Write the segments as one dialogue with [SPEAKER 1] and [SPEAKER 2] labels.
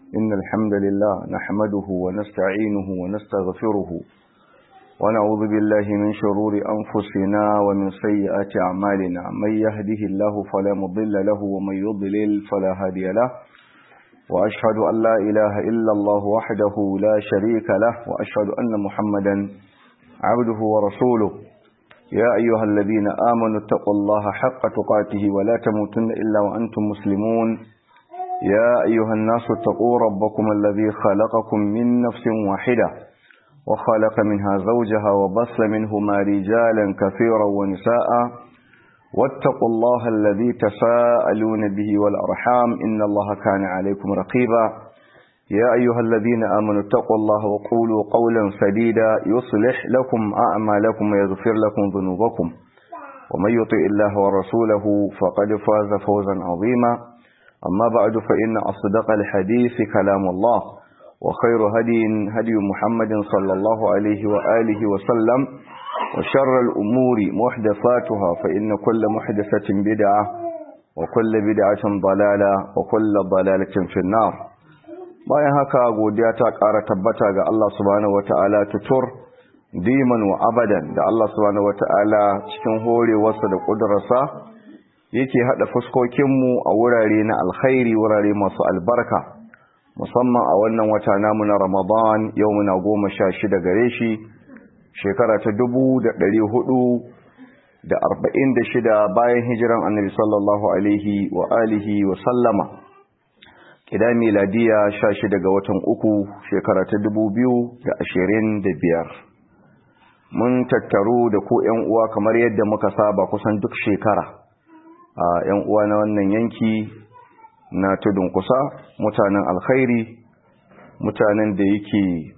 [SPEAKER 1] إن الحمد لله نحمده ونستعينه ونستغفره ونعوذ بالله من شرور أنفسنا ومن سيئات أعمالنا من يهده الله فلا مضل له ومن يضلل فلا هادي له وأشهد أن لا إله إلا الله وحده لا شريك له وأشهد أن محمدا عبده ورسوله يا أيها الذين آمنوا اتقوا الله حق تقاته ولا تموتن إلا وأنتم مسلمون يا أيها الناس اتقوا ربكم الذي خلقكم من نفس واحدة وخلق منها زوجها وبص منهما رجالا كثيرا ونساء واتقوا الله الذي تساءلون به والأرحام إن الله كان عليكم رقيبا يا أيها الذين آمنوا اتقوا الله وقولوا قولا سديدا يصلح لكم أعمالكم ويغفر لكم ذنوبكم ومن يطع الله ورسوله فقد فاز فوزا عظيما أما بعد فإن أصدق الحديث كلام الله وخير هدي هدي محمد صلى الله عليه وآله وسلم وشر الأمور محدثاتها فإن كل محدثة بدعة وكل بدعة ضلالة وكل ضلالة في النار bayan haka godiya ta ƙara tabbata ga Allah subhanahu wata'ala tutur diman wa abadan da Allah subhanahu wata'ala cikin horewarsa da ƙudurarsa yake haɗa fuskokinmu a wurare na alkhairi wurare masu albarka musamman a wannan wata namu na ramadan yau muna goma sha shida gare shi shekara ta dubu da ɗari hudu da arba'in da shida bayan hijiran annabi sallallahu alaihi wa alihi wa sallama kida miladiya sha shida ga watan uku shekara ta dubu biyu da ashirin da biyar mun tattaru da ku yan uwa kamar yadda muka saba kusan duk shekara a yan uwa na wannan yanki na tudun kusa mutanen alkhairi mutanen da yake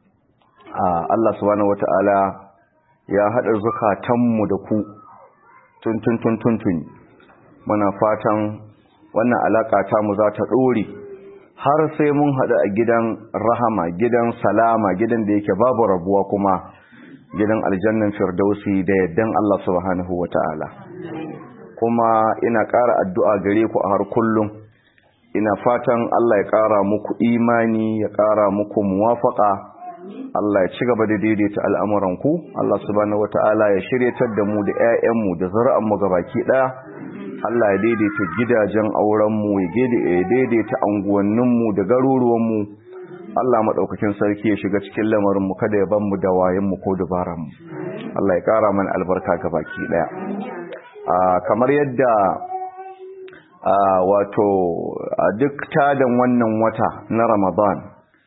[SPEAKER 1] Allah subhanahu wata'ala ya haɗa zukatanmu da ku tuntun tuntun tun muna fatan wannan alaƙa ta mu za ta ɗore har sai mun haɗu a gidan rahama gidan salama gidan da yake babu rabuwa kuma gidan aljannan firdausi da yaddan Allah subhanahu wata'ala kuma ina ƙara addu'a gare ku a har kullum ina fatan Allah ya ƙara muku imani ya ƙara muku muwafaƙa Allah ya ci gaba da daidaita al'amuranku Allah subhanahu wata'ala ya shiryatar da mu da ‘ya'yanmu da zara'anmu gabaki ɗaya Allah ya daidaita gidajen aurenmu ya daidaita anguwanninmu da garuruwanmu Allah maɗaukakin sarki ya shiga cikin lamarinmu kada ya banmu da wayenmu ko dabaranmu Allah ya ƙara mana albarka gabaki ɗaya kamar yadda wato a duk tadan wannan wata na Ramadan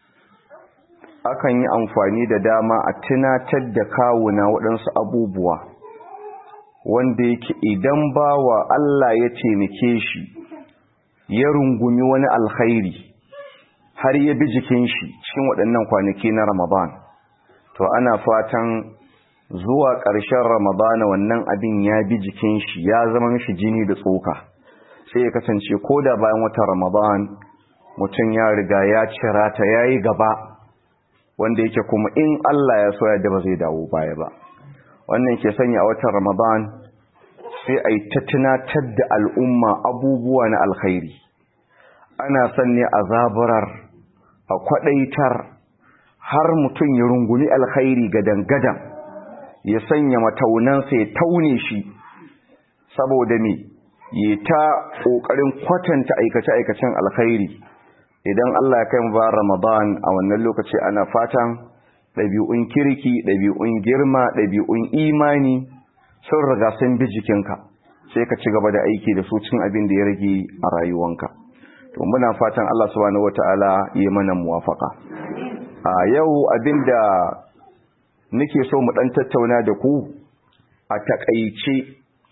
[SPEAKER 1] akan yi amfani da dama a tunatar da kawuna waɗansu abubuwa wanda yake idan bawa Allah ya taimake shi ya rungumi wani alkhairi har ya bi jikin shi cikin waɗannan kwanaki na Ramadan to ana fatan zuwa ƙarshen Ramadana wannan abin ya bi jikin shi ya zama mishi jini da tsoka sai ya kasance ko da bayan watan Ramadan mutum ya riga ya cira ta yayi gaba wanda yake kuma in Allah ya so ya da ba zai dawo baya ba wannan ke sanya a watan Ramadan sai a yi ta tunatar da al'umma abubuwa na alkhairi ana son ne a zaburar a kwaɗaitar har mutum ya rungumi alkhairi gadan-gadan ya sanya mataunansa ya taune shi saboda me ya ta ƙoƙarin kwatanta aikace-aikacen alkhairi idan Allah ya kai mu ba Ramadan a wannan lokaci ana fatan ɗabi'un kirki ɗabi'un girma ɗabi'un imani sun riga sun bi jikinka sai ka ci gaba da aiki da su cin abin da ya rage a rayuwanka to muna fatan Allah subhanahu wataala ya mana muwafaka a yau abin da nake so mu dan tattauna da ku a takaice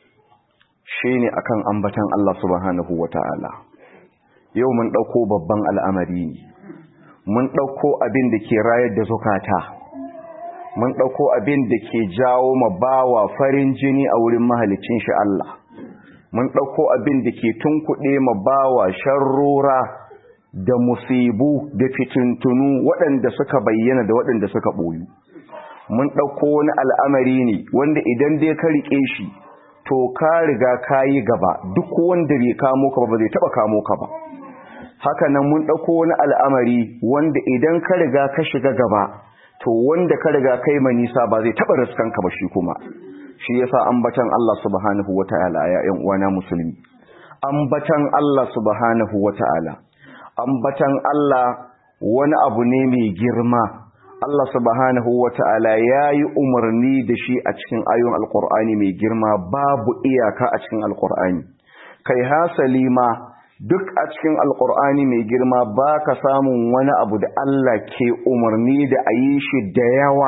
[SPEAKER 1] shine akan ambatan Allah subhanahu wataala yau mun ɗauko babban al'amari ne mun ɗauko abin da ke rayar da zukata mun ɗauko abin da ke jawo ma bawa farin jini a wurin mahalicin shi Allah mun ɗauko abin da ke tunkuɗe ma bawa sharrora da musibu da fitintunu waɗanda suka bayyana da waɗanda suka ɓoyu mun ɗauko wani al'amari ne wanda idan dai ka riƙe shi to ka riga ka yi gaba duk wanda bai kamo ka ba ba zai taɓa kamo ka ba haka nan mun ɗauko wani al'amari wanda idan ka riga ka shiga gaba to wanda ka riga kai ma nisa ba zai taɓa riskanka ba shi kuma shi yasa ambatan Allah subhanahu wata'ala ya ƴan uwana musulmi ambatan Allah subhanahu wata'ala ambatan Allah wani abu ne mai girma Allah subhanahu wata'ala ya yi umarni da shi a cikin ayon alkur'ani mai girma babu iyaka a cikin alkur'ani kai hasali ma duk a cikin alkur'ani mai girma ba ka samun wani abu da Allah ke umarni da a yi shi da yawa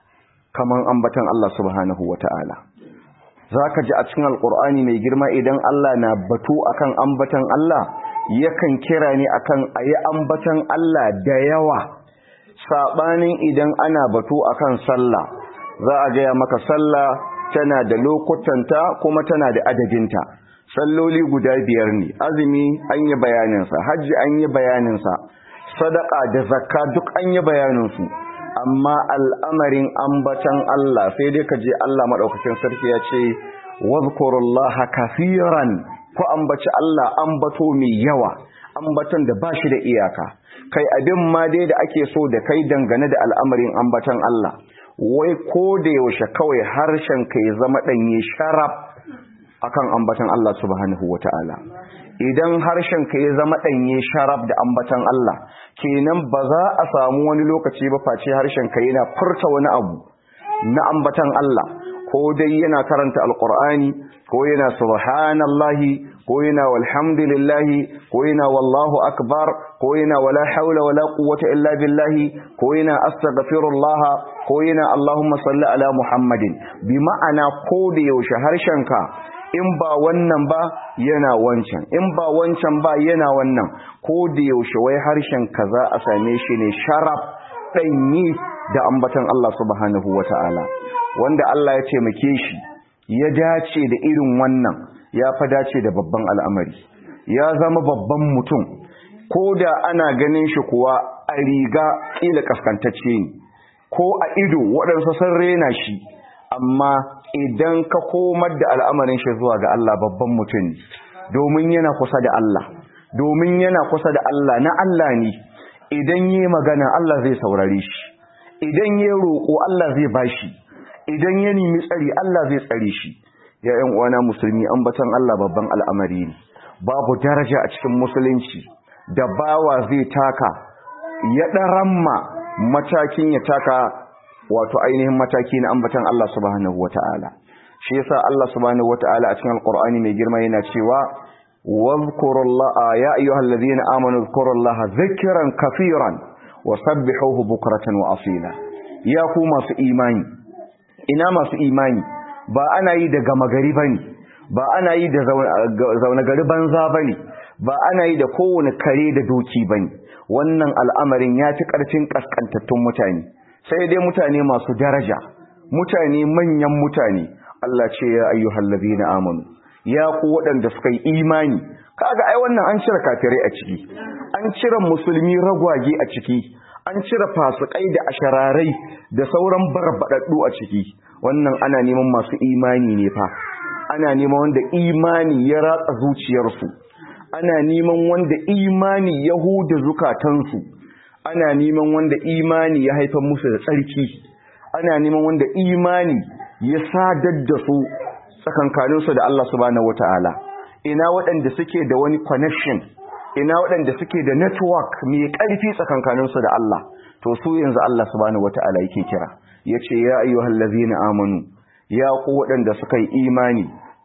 [SPEAKER 1] kamar ambatan Allah subhanahu wata'ala za ka ji a cikin alkur'ani mai girma idan Allah na batu akan ambatan Allah yakan kira ne akan a yi ambatan Allah da yawa saɓanin idan ana batu akan sallah za a gaya maka sallah tana da lokutanta kuma tana da adadinta salloli guda biyar ne azumi an yi bayaninsa hajji an yi bayaninsa sadaka da zakka duk an yi bayaninsu amma al'amarin ambatan Allah sai dai ka je Allah maɗaukacin sarki ya ce wazkurullaha kafiran ku ambaci Allah ambato mai yawa ambaton da ba shi da iyaka kai abin ma dai da ake so da kai dangane da al'amarin ambatan Allah wai ko da yaushe kawai harshen ka ya zama ɗanye sharaf akan ambatan Allah subhanahu wata'ala idan harshen ka ya zama ɗanye sharaf da ambatan Allah kenan ba za a samu wani lokaci ba face harshen ka yana furta wani abu na ambatan Allah ko dai yana karanta alqur'ani ko yana subhanallahi ko yana walhamdulillahi ko yana wallahu akbar ko yana wala haula wala quwwata illa billahi ko yana astaghfirullah ko yana allahumma salli ala muhammadin bi ma'ana ko da yaushe harshenka in ba wannan ba yana wancan in ba wancan ba yana wannan ko da yaushe wai harshen ka za a same shi ne sharaf danyi da ambatan Allah subhanahu wataala wanda Allah ya taimake shi ya dace da irin wannan ya fa dace da babban al'amari ya zama babban mutum ko da ana ganin shi kuwa a riga ƙila kaskantacce ne ko a ido waɗansu sun rena shi amma idan ka komar da al'amarin shi zuwa ga Allah babban mutum ne domin yana kusa da Allah domin yana kusa da Allah na Allah ne idan yi magana Allah zai saurare shi idan ya roƙo Allah zai bashi idan ya nemi tsari Allah zai tsare shi ya ‘yan uwana musulmi ambatan Allah babban al'amari ne babu daraja a cikin musulunci da bawa zai taka ya ɗaramma matakin ya taka wato ainihin mataki na ambatan Allah subhanahu wata'ala shi yasa Allah subhanahu wata'ala a cikin alqur'ani mai girma yana cewa wadhkurullaha ya ayyuhallazina amanu dhkurullaha dhikran kafiran wasabbihuhu bukratan wa asila ya ku masu imani ina masu imani ba ana yi da gama gari bane ba ana yi da zaune gari banza bane ba ana yi da kowane kare da doki bane wannan al'amarin ya ci ƙarfin ƙasƙantattun mutane sai dai mutane masu daraja mutane manyan mutane Allah ce ya ayyuhal ladina amanu ya ku waɗanda suka yi imani kaga ai wannan an cire kafirai a ciki an cire musulmi ragwage a ciki an cire fasikai da ashararai da sauran barbadaddu a ciki wannan ana neman masu imani ne fa ana neman wanda imani ya ratsa zuciyarsu ana neman wanda imani ya huda zukatansu ana neman wanda imani ya haifar musu da tsarki ana neman wanda imani ya sadar da su tsakankaninsu da Allah subhanahu wataala ina waɗanda suke da wani connection ina waɗanda suke da network mai ƙarfi tsakankaninsu da Allah to su yanzu Allah subhanahu wataala yake kira yace ya ayyuhal ladzina amanu ya ku waɗanda suka yi imani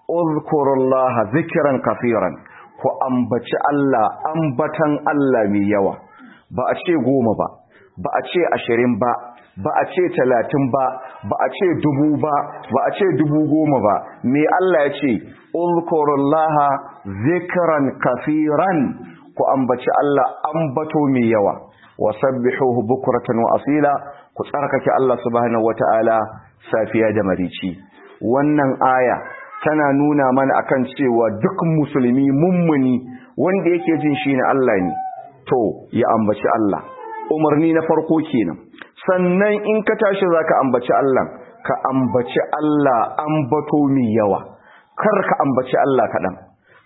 [SPEAKER 1] uzkurullaha zikran kafiran ku ambaci Allah ambatan Allah mai yawa ba a ce goma ba ba a ce ashirin ba ba a ce talatin ba ba a ce dubu ba ba a ce dubu goma ba me Allah ya ce ulkurullaha zikran kafiran ku ambaci Allah ambato mai yawa wa sabbihuhu bukratan wa asila ku tsarkake Allah subhanahu wataala safiya da marici wannan aya tana nuna mana akan cewa duk musulmi mummuni wanda yake jin shi ne Allah ne to ya ambaci Allah umarni na farko kenan sannan in ka tashi zaka ambaci Allah ka ambaci Allah ambato mai yawa kar ka ambaci Allah kaɗan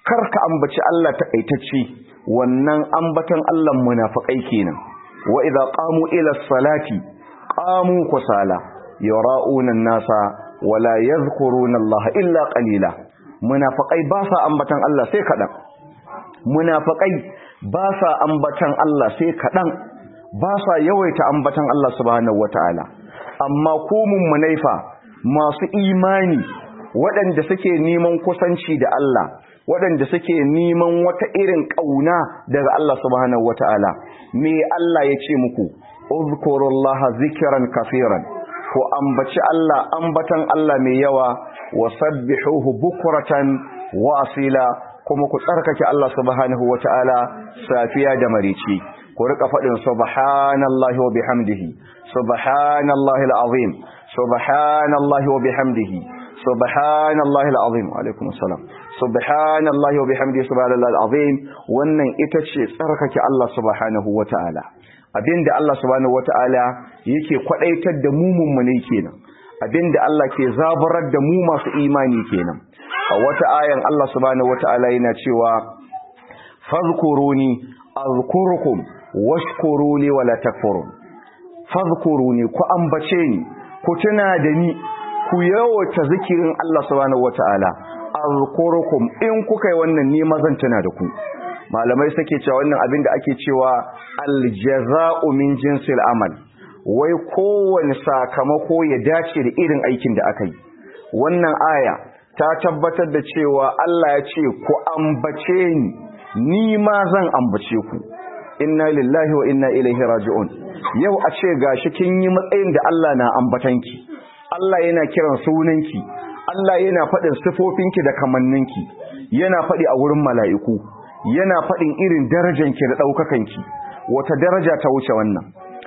[SPEAKER 1] kar ka ambaci Allah takaitacce wannan ambatan Allah munafikai kenan wa idza qamu ila salati qamu kusala yara'una an-nasa wala yadhkuruna Allah illa qalila munafikai ba sa ambatan Allah sai kadan munafikai ba sa ambatan Allah sai kadan ba sa yawaita ambatan Allah subhanahu wataala amma ku mummunaifa masu imani waɗanda suke neman kusanci da Allah waɗanda suke neman wata irin ƙauna daga Allah subhanahu wata'ala me Allah ya ce muku uzkurullaha zikran kafiran ko ambaci Allah ambatan Allah mai yawa wa sabbihuhu bukratan wa asila kuma ku tsarkake Allah subhanahu wata'ala safiya da marici ku rika faɗin subhanallahi wa bihamdihi subhanallahi alazim subhanallahi wa bihamdihi subhanallahi alazim wa alaikum assalam subhanallahi wa bihamdihi subhanallahi alazim wannan ita ce tsarkake Allah subhanahu wataala abinda Allah subhanahu wataala yake kwadaitar da mu mummune kenan abinda Allah ke zabarar da mu masu imani kenan a wata ayan Allah subhanahu wataala yana cewa fadhkuruni azkurukum washkuruni wala takfurun fadhkuruni ku ambace ni ku tuna da ni ku yawata zikirin Allah subhanahu wataala azkurukum in kuka yi wannan ne mazan tuna da ku malamai suke cewa wannan abin da ake cewa aljaza'u min jinsil amal wai kowane sakamako ya dace da irin aikin da aka yi wannan aya ta tabbatar da cewa Allah ya ce ku ambace ni ni ma zan ambace ku inna lillahi wa inna ilaihi raji'un yau a ce gashi kin yi matsayin da Allah na ambatanki Allah yana kiran sunanki Allah yana faɗin sifofinki da kamanninki yana faɗi a wurin mala'iku yana faɗin irin darajanki da ɗaukakanki wata daraja ta wuce wannan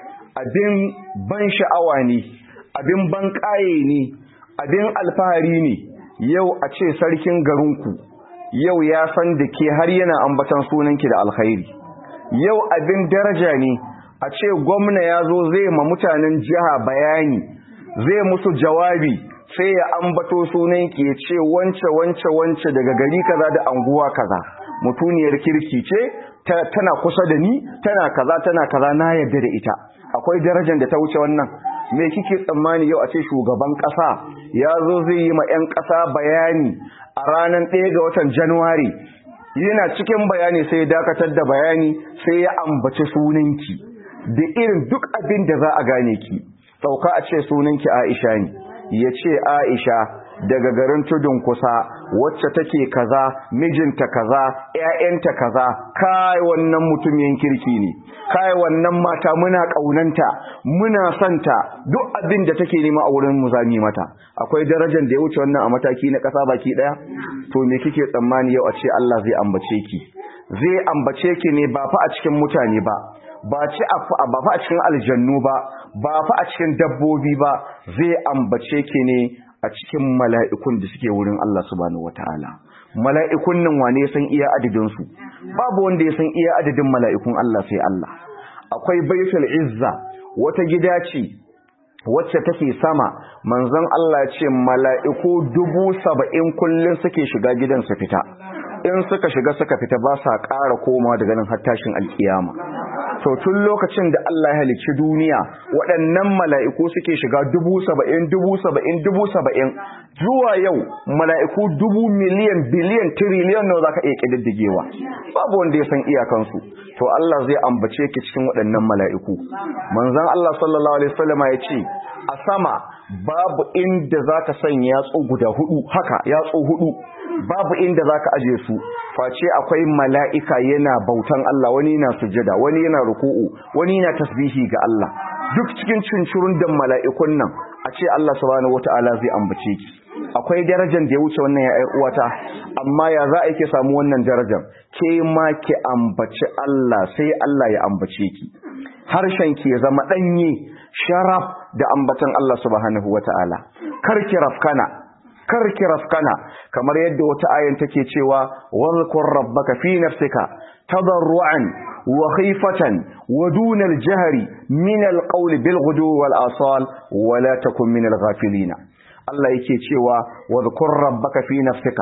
[SPEAKER 1] abin ban sha'awa ne abin ban ƙaye ne abin alfahari ne yau a ce sarkin garinku yau ya san da ke har yana ambatan sunanki da alkhairi yau abin daraja ne a ce gwamna ya zo zai ma mutanen jiha bayani zai musu jawabi sai ya ambato sunanki ya ce wance wance wance daga gari kaza da anguwa kaza mutuniyar kirki ce tana kusa da ni tana kaza tana kaza na yarda da ita akwai darajar da ta wuce wannan me kike tsammani yau a ce shugaban kasa ya zo zai yi ma 'yan kasa bayani a ranar ɗaya ga watan januwari yana cikin bayani sai ya dakatar da bayani sai ya ambaci sunanki da irin duk abin da za a gane ki sauka a ce sunanki aisha ne ya ce aisha daga garin tudun kusa wacce take kaza mijinta kaza ƴaƴanta kaza kai wannan mutumin kirki ne kai wannan mata muna kaunanta muna santa duk abin da take nema a wurin mu zami mata akwai darajar da ya wuce wannan a mataki na kasa baki daya to me kike tsammani yau a ce Allah zai ambace ki zai ambace ki ne ba fa a cikin mutane ba ba ci ba fa a cikin aljannu ba ba fa a cikin dabbobi ba zai ambace ki ne a cikin mala'ikun da suke wurin Allah subhanahu wataala mala'ikun nan wane san iya adadin su babu wanda ya san iya adadin mala'ikun Allah sai Allah akwai baitul izza wata gida ce wacce take sama manzon Allah ce mala'iku dubu saba'in kullum suke shiga gidan su fita in suka shiga suka fita ba sa ƙara komawa daga nan har tashin alkiyama to tun lokacin da Allah ya halicci duniya waɗannan mala'iku suke shiga dubu saba'in dubu saba'in dubu saba'in zuwa yau mala'iku dubu miliyan biliyan tiriliyan nawa za ka iya ƙididdigewa babu wanda ya san iyakansu to Allah zai ambace ki cikin waɗannan mala'iku manzon Allah sallallahu alaihi wasallama ya ce a sama babu inda za ka sanya yatsu guda hudu haka yatsu hudu babu inda za ka aje su face akwai mala'ika yana bautan Allah wani yana sujada wani yana ruku'u wani yana tasbihi ga Allah duk cikin cincirun da mala'ikun nan a ce Allah subhanahu wata'ala zai ambace ki akwai darajar da ya wuce wannan ya uwata amma ya za a ke samu wannan darajar ke ma ki ambaci Allah sai Allah ya ambace ki harshen ki ya zama danye sharaf da ambatan Allah subhanahu wata'ala kar ki rafkana kar ki rafkana kamar yadda wata ayan take cewa wadhkur rabbaka fi nafsika tadarruan wa khifatan wa duna al-jahri min al-qawli bil ghudu wal asal wa la takun min al-ghafilin Allah yake cewa wadhkur rabbaka fi nafsika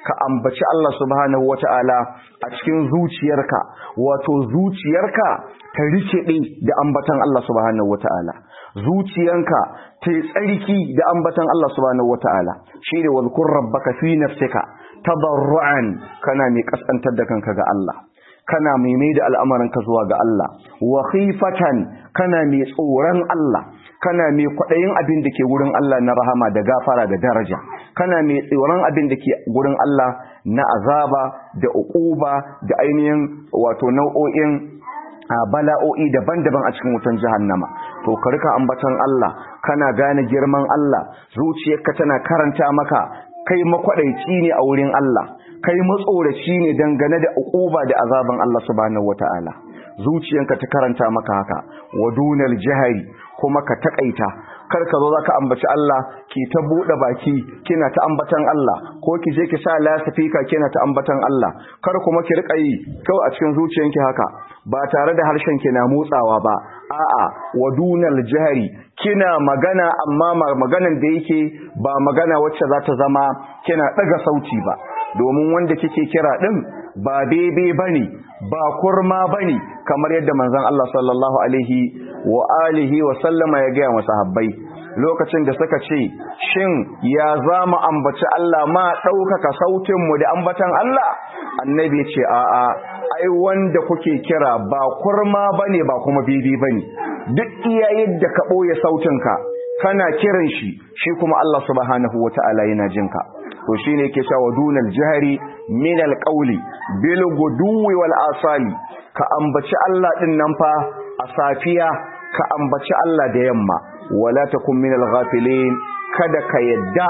[SPEAKER 1] ka ambaci Allah subhanahu wata'ala a cikin zuciyarka wato zuciyarka ta rikide da ambatan Allah subhanahu wata'ala zuciyanka ta yi tsarki da ambatan Allah subhanahu wata'ala shine wadhkur rabbaka fi nafsika tadarruan kana mai kasantar da kanka ga Allah kana mai mai da al'amarinka zuwa ga Allah wa khifatan kana mai tsoron Allah kana mai kwaɗayin abin da ke wurin Allah na rahama da gafara da daraja kana mai tsoron abin da ke wurin Allah na azaba da uquba da ainihin wato nau'o'in bala'o'i daban-daban a cikin wutan jahannama to ka rika ambatan Allah kana gane girman Allah zuciyarka tana karanta maka kai makwadaici ne a wurin Allah kai matsoraci ne dangane da uquba da azaban Allah subhanahu wataala zuciyanka ta karanta maka haka wadunal jahari kuma ka takaita kar ka zo zaka ambaci Allah ki ta bude baki kina ta ambatan Allah ko ki je ki sa lasifika kina ta ambatan Allah kar kuma ki rika yi kawai a cikin zuciyanki haka ba tare da harshen ki na motsawa ba a'a wadunal jahari kina magana amma maganan da yake ba magana wacce za ta zama kina daga sauti ba domin wanda kike kira din ba bebe bane ba kurma bane kamar yadda manzon Allah sallallahu alaihi wa alihi wa sallama ya gaya masa habbai lokacin da suka ce shin ya zama ambaci Allah ma ɗaukaka sautin mu da ambatan Allah annabi ce a'a ai wanda kuke kira ba kurma bane ba kuma bebe bane duk iya yadda ka boye sautinka kana kiran shi shi kuma Allah subhanahu wataala yana jinka to shine yake cewa dunal jahri min alqawli bil guduwi wal asali ka ambaci Allah din nan fa a safiya ka ambaci Allah da yamma wala takun min alghafilin kada ka yadda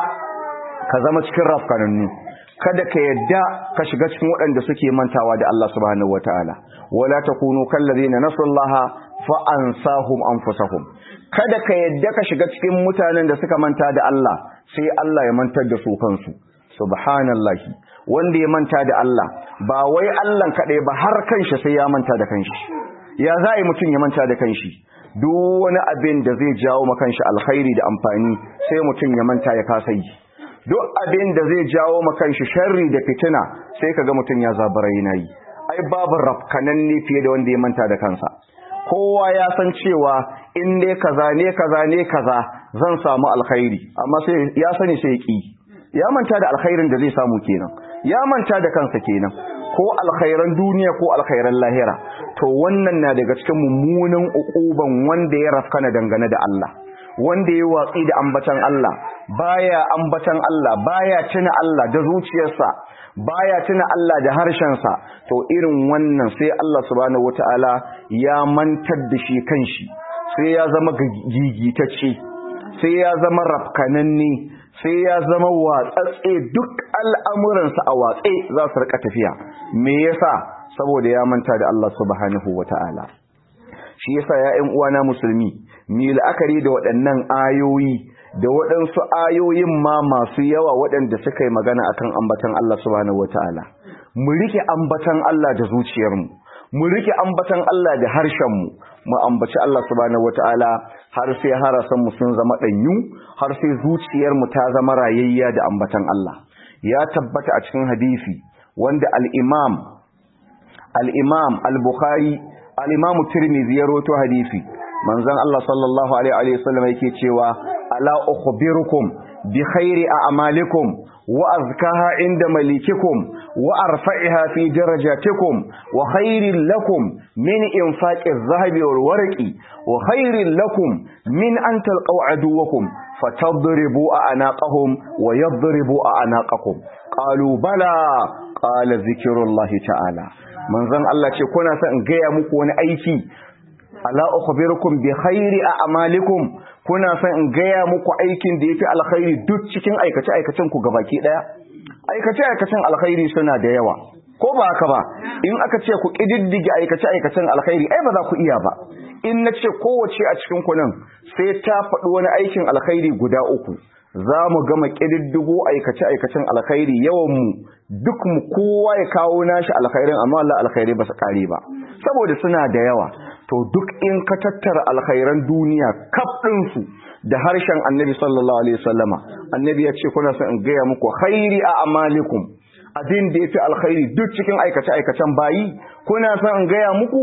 [SPEAKER 1] ka zama cikin rafkanannu kada ka yadda ka shiga cikin waɗanda suke mantawa da Allah subhanahu wataala wala takunu kallazina nasullaha fa ansahum anfusahum kada ka yadda ka shiga cikin mutanen da suka manta da Allah sai Allah ya mantar da su kansu subhanallahi wanda ya manta da Allah ba wai Allah kaɗai ba har kanshi sai ya manta da kanshi ya za a yi mutum ya manta da kanshi duk wani abin da zai jawo ma kanshi alkhairi da amfani sai mutum ya manta ya kasa yi duk abin da zai jawo ma kanshi sharri da fitina sai kaga mutum ya zabara yana yi ai babu rafkananne fiye da wanda ya manta da kansa kowa ya san cewa in dai kaza ne kaza ne kaza zan samu alkhairi amma sai ya sani sai ya ki ya manta da alkhairin da zai samu kenan ya manta da kansa kenan ko alkhairan duniya ko alkhairan lahira to wannan na daga cikin mummunan ukuban wanda ya rafkana dangane da Allah wanda ya watsi da ambatan Allah baya ambatan Allah baya tuna Allah da zuciyarsa baya tuna Allah da harshensa to irin wannan sai Allah subhanahu wataala ya mantar da shi kanshi sai ya zama gigitacce sai ya zama rafkananne sai ya zama watsatse duk al'amuransa a watse za su rika tafiya me yasa saboda ya manta da Allah subhanahu wata'ala shi yasa ya ƴan uwana musulmi mi la'akari da waɗannan ayoyi da waɗansu ayoyin ma masu yawa waɗanda suka yi magana akan ambatan Allah subhanahu wata'ala mu rike ambatan Allah da zuciyarmu mu rike ambatan Allah da harshenmu mu ambaci Allah subhanahu wata'ala har sai harasan mu sun zama danyu har sai zuciyar mu ta zama rayayya da ambatan Allah ya tabbata a cikin hadisi wanda al-Imam al-Imam al-Bukhari al-Imam Tirmidhi ya rawaito hadisi manzon Allah sallallahu alaihi wa sallam yake cewa ala ukhbirukum bi khairi a'malikum wa azkaha inda malikikum wa arfa'iha fi darajatikum wa khairin lakum min infaqi adh-dhahabi wal warqi wa khairin lakum min an talqaw aduwakum fatadribu a'naqahum wa yadribu a'naqakum qalu bala qala zikrullahi ta'ala manzon Allah ce kuna son in gaya muku wani aiki ala ukhbirukum bi khairi a'malikum kuna son in gaya muku aikin da yafi alkhairi duk cikin aikace aikacen ku gabaki daya aikace aikacen alkhairi suna da yawa ko ba haka ba in aka ce ku kididdige aikace aikacen alkhairi ai ba za ku iya ba in na ce kowace a cikin ku nan sai ta faɗi wani aikin alkhairi guda uku za mu gama ƙididdigo aikace-aikacen alkhairi yawanmu duk mu kowa ya kawo nashi alkhairin amma Allah alkhairi ba su ƙare ba saboda suna da yawa to duk in ka tattara alkhairan duniya kaf ɗinsu da harshen annabi sallallahu alaihi wasallama annabi ya ce kuna son in gaya muku khairi a amalikum abin da yafi alkhairi duk cikin aikace aikacen bayi kuna son in gaya muku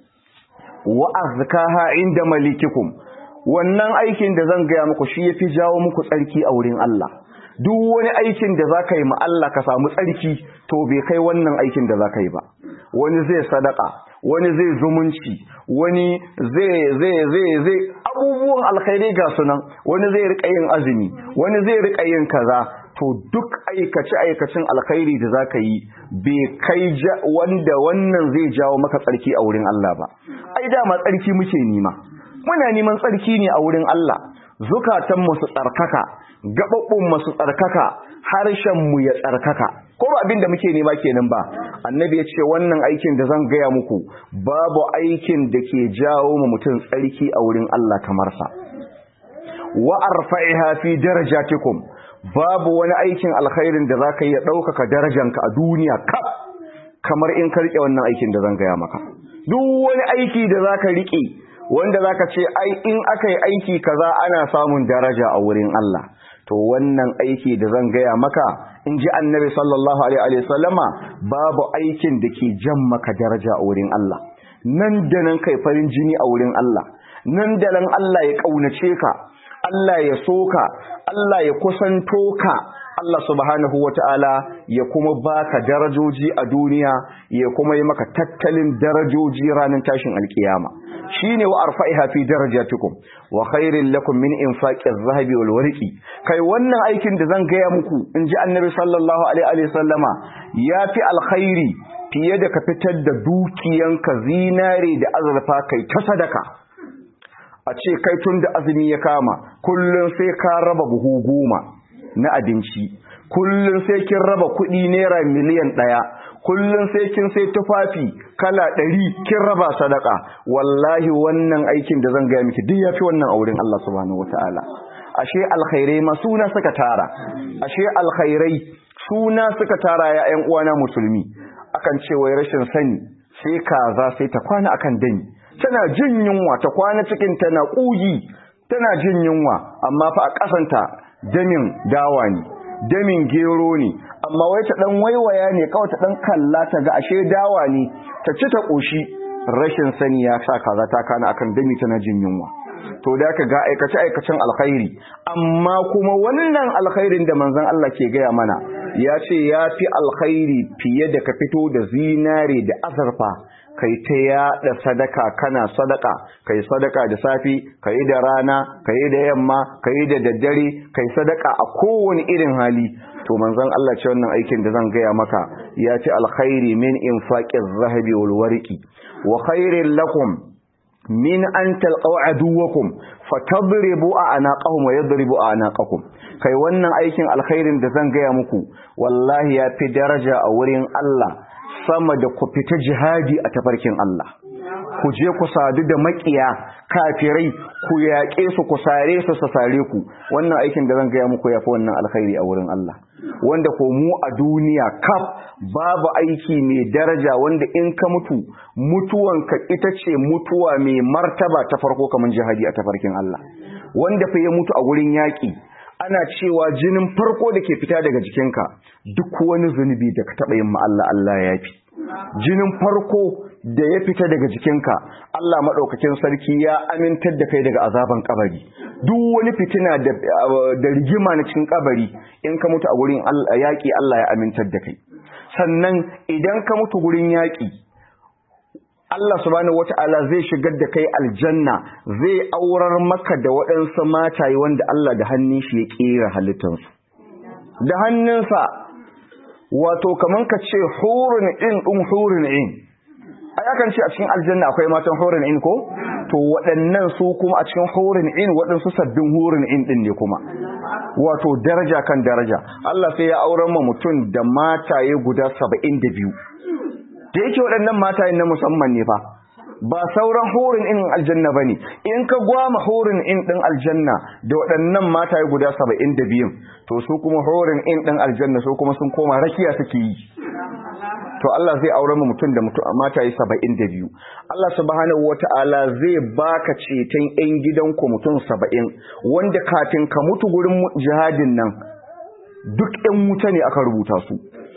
[SPEAKER 1] wa azkaha inda malikikum wannan aikin da zan gaya muku shi yafi jawo muku tsarki a wurin Allah duk wani aikin da za ka yi ma Allah ka samu tsarki to bai kai wannan aikin da za ka yi ba wani zai sadaka wani zai zumunci wani zai zai zai zai abubuwan alkhairi ga sunan wani zai rika yin azumi wani zai rika yin kaza to duk aikace aikacin alkhairi da za ka yi bai kai wanda wannan zai jawo maka tsarki a wurin Allah ba ai dama tsarki muke nima muna neman tsarki ne a wurin Allah zukatan mu su tsarkaka gababbun mu su tsarkaka harshen mu ya tsarkaka ko ba abin da muke nema kenan ba annabi ya ce wannan aikin da zan gaya muku babu aikin da ke jawo mu mutum tsarki a wurin Allah kamar sa wa arfa'iha fi darajatikum babu wani aikin alkhairin da zaka yi ya ɗaukaka darajanka a duniya kaf kamar in ka rike wannan aikin da zan gaya maka duk wani aiki da zaka rike wanda zaka ce ai in aka yi aiki kaza ana samun daraja a wurin Allah to wannan aiki da zan gaya maka in ji annabi sallallahu alaihi wasallama babu aikin da ke jan maka daraja a wurin Allah nan da nan kai farin jini a wurin Allah nan da nan Allah ya kaunace ka Allah ya soka Allah ya kusanto ka Allah subhanahu wata'ala ya kuma baka darajoji a duniya ya kuma yi maka tattalin darajoji ranar tashin alkiyama shine wa arfa'iha fi darajatikum wa khairil lakum min infaqi adh-dhahabi wal warqi kai wannan aikin da zan gaya muku inji annabi sallallahu alaihi wa sallama yafi alkhairi fiye da ka fitar da dukiyanka zinare da azurfa kai ta sadaka a ce kai tun da azumi ya kama kullum sai ka raba buhu goma na abinci kullum sai kin raba kuɗi naira miliyan ɗaya kullum sai kin sai tufafi kala ɗari kin raba sadaka wallahi wannan aikin da zan gaya miki duk yafi wannan a wurin Allah subhanahu wataala ashe alkhairai ma suna suka tara ashe alkhairai suna suka tara ya ƴan uwana musulmi akan ce wai rashin sani sai kaza sai ta kwana akan dani tana jin yunwa ta kwana cikin tana ƙugi tana jin yunwa amma fa a ƙasanta damin dawa ne damin gero ne amma wai ta dan waiwaya ne kawai ta dan kalla ta ga ashe dawa ne ta ci ta ƙoshi rashin sani ya sa kaza ta kana akan dami tana jin yunwa to da ka ga aikace aikacen alkhairi amma kuma wannan alkhairin da manzon Allah ke gaya mana ya ce ya fi alkhairi fiye da ka fito da zinare da azurfa kai ta yaɗa sadaka kana sadaka kai sadaka da safi kai da rana kai da yamma kai da daddare kai sadaka a kowane irin hali to manzon Allah ce wannan aikin da zan gaya maka ya ce alkhairi min infaqiz zahabi wal warqi wa khairin lakum min an talqaw aduwakum fatadribu anaqahum wa yadribu anaqakum kai wannan aikin alkhairin da zan gaya muku wallahi ya fi daraja a wurin Allah sama da ku fita jihadi a tafarkin Allah ku je ku sadu da makiya kafirai ku yaƙe su ku sare su su sare ku wannan aikin da zan gaya muku yafi wannan alkhairi a wurin Allah wanda ko mu a duniya kaf babu aiki mai daraja wanda in ka mutu mutuwanka ita ce mutuwa mai martaba ta farko kamar jihadi a tafarkin Allah wanda fa ya mutu a wurin yaƙi ana cewa jinin farko da ke fita daga jikinka duk wani zunubi da ka taɓa yin Allah Allah ya fi jinin farko da ya fita daga jikinka Allah maɗaukakin sarki ya amintar da kai daga azaban kabari duk wani fitina da rigima na cikin kabari in ka mutu a gurin yaƙi Allah ya amintar da kai sannan idan ka mutu gurin yaƙi Allah subhanahu wata'ala zai shigar da kai aljanna zai aurar maka da waɗansu mataye wanda Allah da hannun shi ya ƙera halittansu da hannunsa wato kaman ka ce hurun in ɗin hurun in a yakan ce a cikin aljanna akwai matan hurun in ko to waɗannan su kuma a cikin hurun in waɗansu sabbin hurun in ɗin ne kuma wato daraja kan daraja Allah sai ya aurar ma mutum da mataye guda saba'in da biyu da yake waɗannan matayen na musamman ne fa ba sauran horin in aljanna bane in ka gwama horin in din aljanna da waɗannan mataye guda saba'in da biyun to su kuma horin in din aljanna su kuma sun koma rakiya suke yi to Allah zai aure mu mutum da mutum mataye saba'in da biyu Allah subhanahu wata'ala zai baka ceton yan gidanku mutum saba'in wanda katin ka mutu gurin jihadin nan duk yan wuta ne aka rubuta su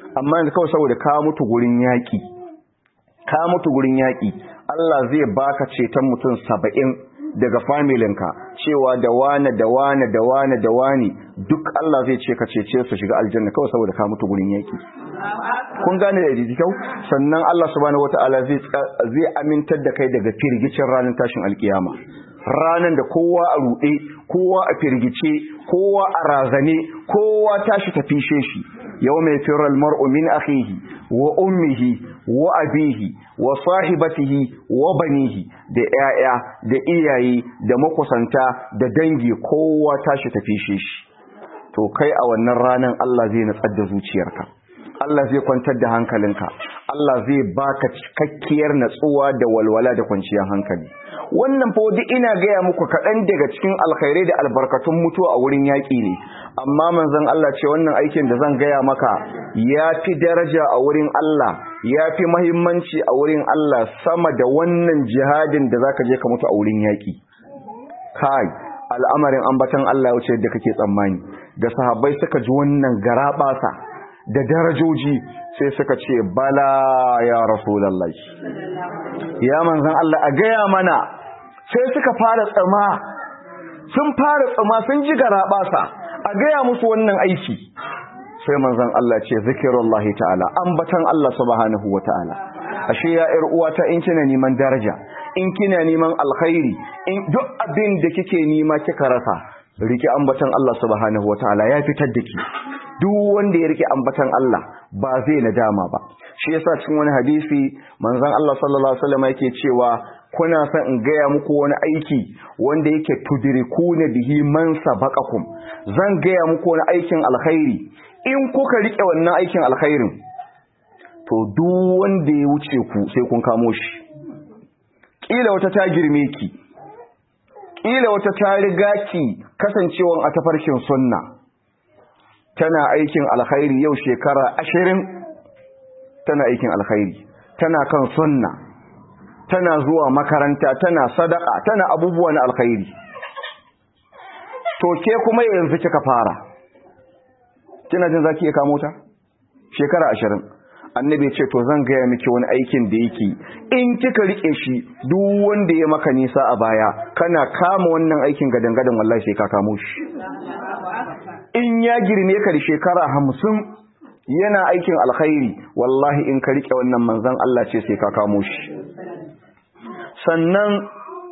[SPEAKER 1] amma yanzu kawai saboda ka mutu gurin yaƙi ka mutu gurin yaƙi Allah zai baka ceton mutum saba'in daga familinka cewa da wane da wane da wane da wane duk Allah zai ce ka cece su shiga aljanna kawai saboda ka mutu gurin yaƙi kun gane da jiji kyau sannan Allah subhanahu wataala zai zai amintar da kai daga firgicin ranar tashin alkiyama ranar da kowa a ruɗe kowa a firgice kowa a razane kowa tashi ta fishe shi yau mai firar mar'u min akhihi wa ummihi wa abihi wa sahibatihi wa banihi da 'ya'ya da iyaye da makusanta da dangi kowa tashi ta fishe shi to kai a wannan ranar Allah zai natsar da zuciyarka Allah zai kwantar da hankalinka Allah zai baka cikakkiyar natsuwa da walwala da kwanciyar hankali wannan fa duk ina gaya muku kaɗan daga cikin alkhairai da albarkatun mutuwa a wurin yaƙi ne amma manzon Allah ce wannan aikin da zan gaya maka ya fi daraja a wurin Allah ya fi mahimmanci a wurin Allah sama da wannan jihadin da zaka je ka mutu a wurin yaƙi kai al'amarin ambatan Allah ya wuce da kake tsammani da sahabbai suka ji wannan garaɓasa da darajoji sai suka ce bala ya rasulallah ya manzan Allah a gaya mana sai suka fara tsama sun fara tsama sun ji garabasa a gaya musu wannan aiki sai manzan Allah ce zikirullahi ta'ala ambatan Allah subhanahu wa ta'ala ashe ya ƴar uwata in kina neman daraja in kina neman alkhairi in duk abin da kike nema kika rasa riki ambatan Allah subhanahu wa ta'ala ya fitar da ki duk wanda ya rike ambatan Allah ba zai nadama ba shi yasa cikin wani hadisi manzon Allah sallallahu alaihi wasallam yake cewa kuna son in gaya muku wani aiki wanda yake tudrikuna bihi man sabaqakum zan gaya muku wani aikin alkhairi in kuka rike wannan aikin alkhairin to duk wanda ya wuce ku sai kun kamo shi kila wata ta girme ki kila wata ta riga ki kasancewan a tafarkin sunna tana aikin alkhairi yau shekara ashirin tana aikin alkhairi tana kan sunna tana zuwa makaranta tana sadaka tana abubuwa na alkhairi to ke kuma yanzu kika fara kina jin zaki iya kamo ta shekara ashirin annabi ya ce to zan gaya miki wani aikin da yake in kika rike shi duk wanda ya maka nisa a baya kana kama wannan aikin gadan-gadan wallahi sai ka kamo shi in ya girme ka da shekara hamsin yana aikin alkhairi wallahi in ka rike wannan manzan Allah ce sai ka kamo shi sannan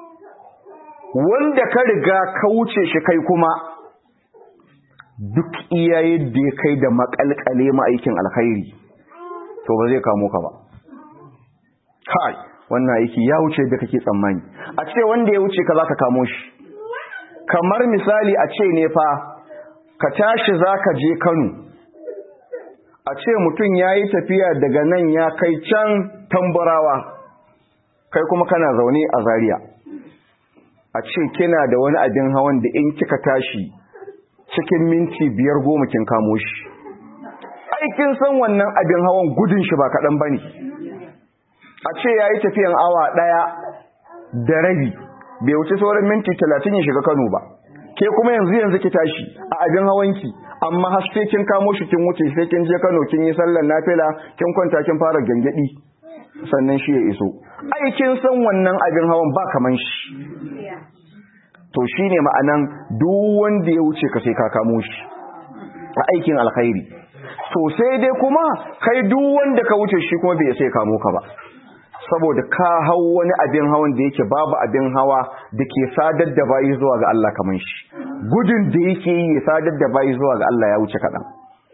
[SPEAKER 1] wanda ka riga ka wuce shi kai kuma duk iya yadda ya kai da makalkale ma aikin alkhairi to ba zai kamo ka ba kai wannan aiki ya wuce da kake tsammani a ce wanda ya wuce ka za ka kamo shi kamar misali a ce ne fa ka tashi za ka je kano a ce mutum ya yi tafiya daga nan ya kai can tambarawa kai kuma kana zaune a zaria a ce kina da wani abin hawan da in kika tashi cikin minti biyar goma kin kamo shi aikin san wannan abin hawan gudun shi ba kaɗan ba ne a ce ya yi tafiyan awa ɗaya da rabi bai wuce sauran minti talatin ya shiga kano ba ke kuma yanzu yanzu ki tashi a abin hawanki amma har sai kin kamo shi kin wuce sai kin je Kano kin yi sallar nafila kin kwanta kin fara gangadi sannan shi ya iso ai kin san wannan abin hawan ba kaman shi to shine ma'anan duk wanda ya wuce ka sai ka kamo shi a aikin alkhairi to sai dai kuma kai duk wanda ka wuce shi kuma bai sai kamo ka ba saboda ka hau wani abin hawan da yake babu abin hawa da ke sadar da bayi zuwa ga Allah kamar shi gudun da yake yi ya sadar da bayi zuwa ga Allah ya wuce kaɗan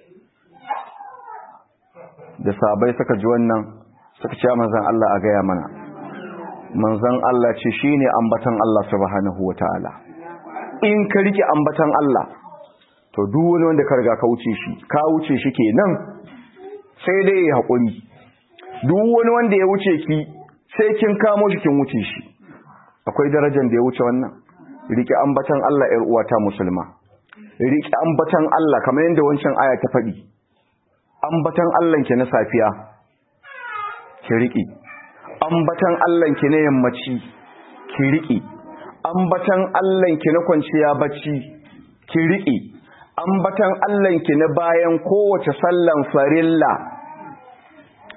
[SPEAKER 1] da sabai suka ji wannan suka ce manzan Allah a gaya mana manzan Allah ce shi ne ambatan Allah subhanahu wa ta'ala in ka rike ambatan Allah to duk wani wanda ka riga ka wuce shi ka wuce shi kenan sai dai ya haƙuri duk wani wanda ya wuce ki sai kin kamo shi kin wuce shi akwai darajar da ya wuce wannan rike ambatan Allah ƴar uwata musulma rike ambatan Allah kamar yadda wancan aya ta faɗi ambatan Allah ki na safiya ki rike ambatan Allah ki na yammaci ki rike ambatan Allah ki na kwanciya bacci ki rike ambatan Allah ki na bayan kowace sallan farilla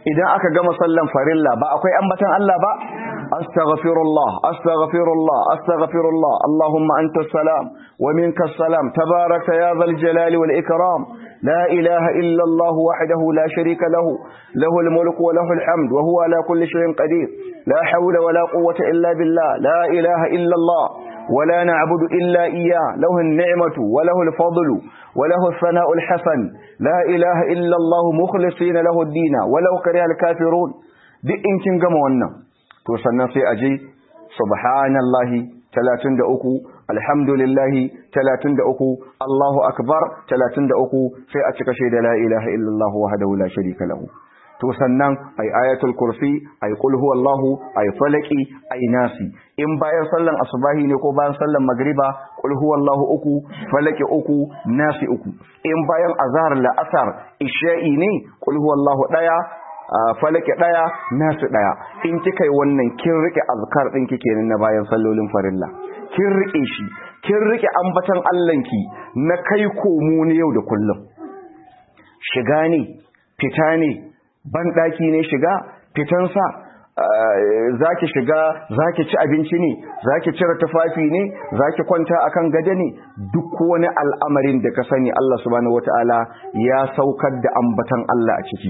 [SPEAKER 1] idan aka gama sallan farilla ba akwai ambatan Allah ba astaghfirullah astaghfirullah astaghfirullah allahumma anta salam wa minka salam tabaraka ya zal jalali wal ikram la ilaha illa allah wahdahu la sharika lahu lahu al mulku wa lahu al hamd wa huwa ala kulli shay'in qadir la hawla wa la quwwata illa billah la ilaha illa allah ولا نعبد إلا إياه له النعمة وله الفضل وله الثناء الحسن لا إله إلا الله مخلصين له الدين ولو كره الكافرون دي إن كن gama wannan to sannan sai aje subhanallahi 33 alhamdulillahi 33 Allahu akbar 33 sai a cika shaida la ilaha illallah wahdahu la sharika lahu to sannan ai ayatul kursi ai qul huwallahu ai falaki ai nasi in bayan sallan asubahi ne ko bayan sallan magriba qul huwallahu uku falaki uku nasi uku in bayan azhar la asar isha'i ne qul huwallahu daya falaki daya nasi daya in kika yi wannan kin rike azkar din kike nan na bayan sallolin farilla kin rike shi kin rike ambatan Allahnki na kai komo ne yau da kullum shiga ne fita ne banɗaki ne shiga fitansa za ki shiga za ki ci abinci ne za ki cire tufafi ne za ki kwanta akan gada ne duk wani al'amarin da ka sani Allah subhanahu wata'ala ya saukar da ambatan Allah a ciki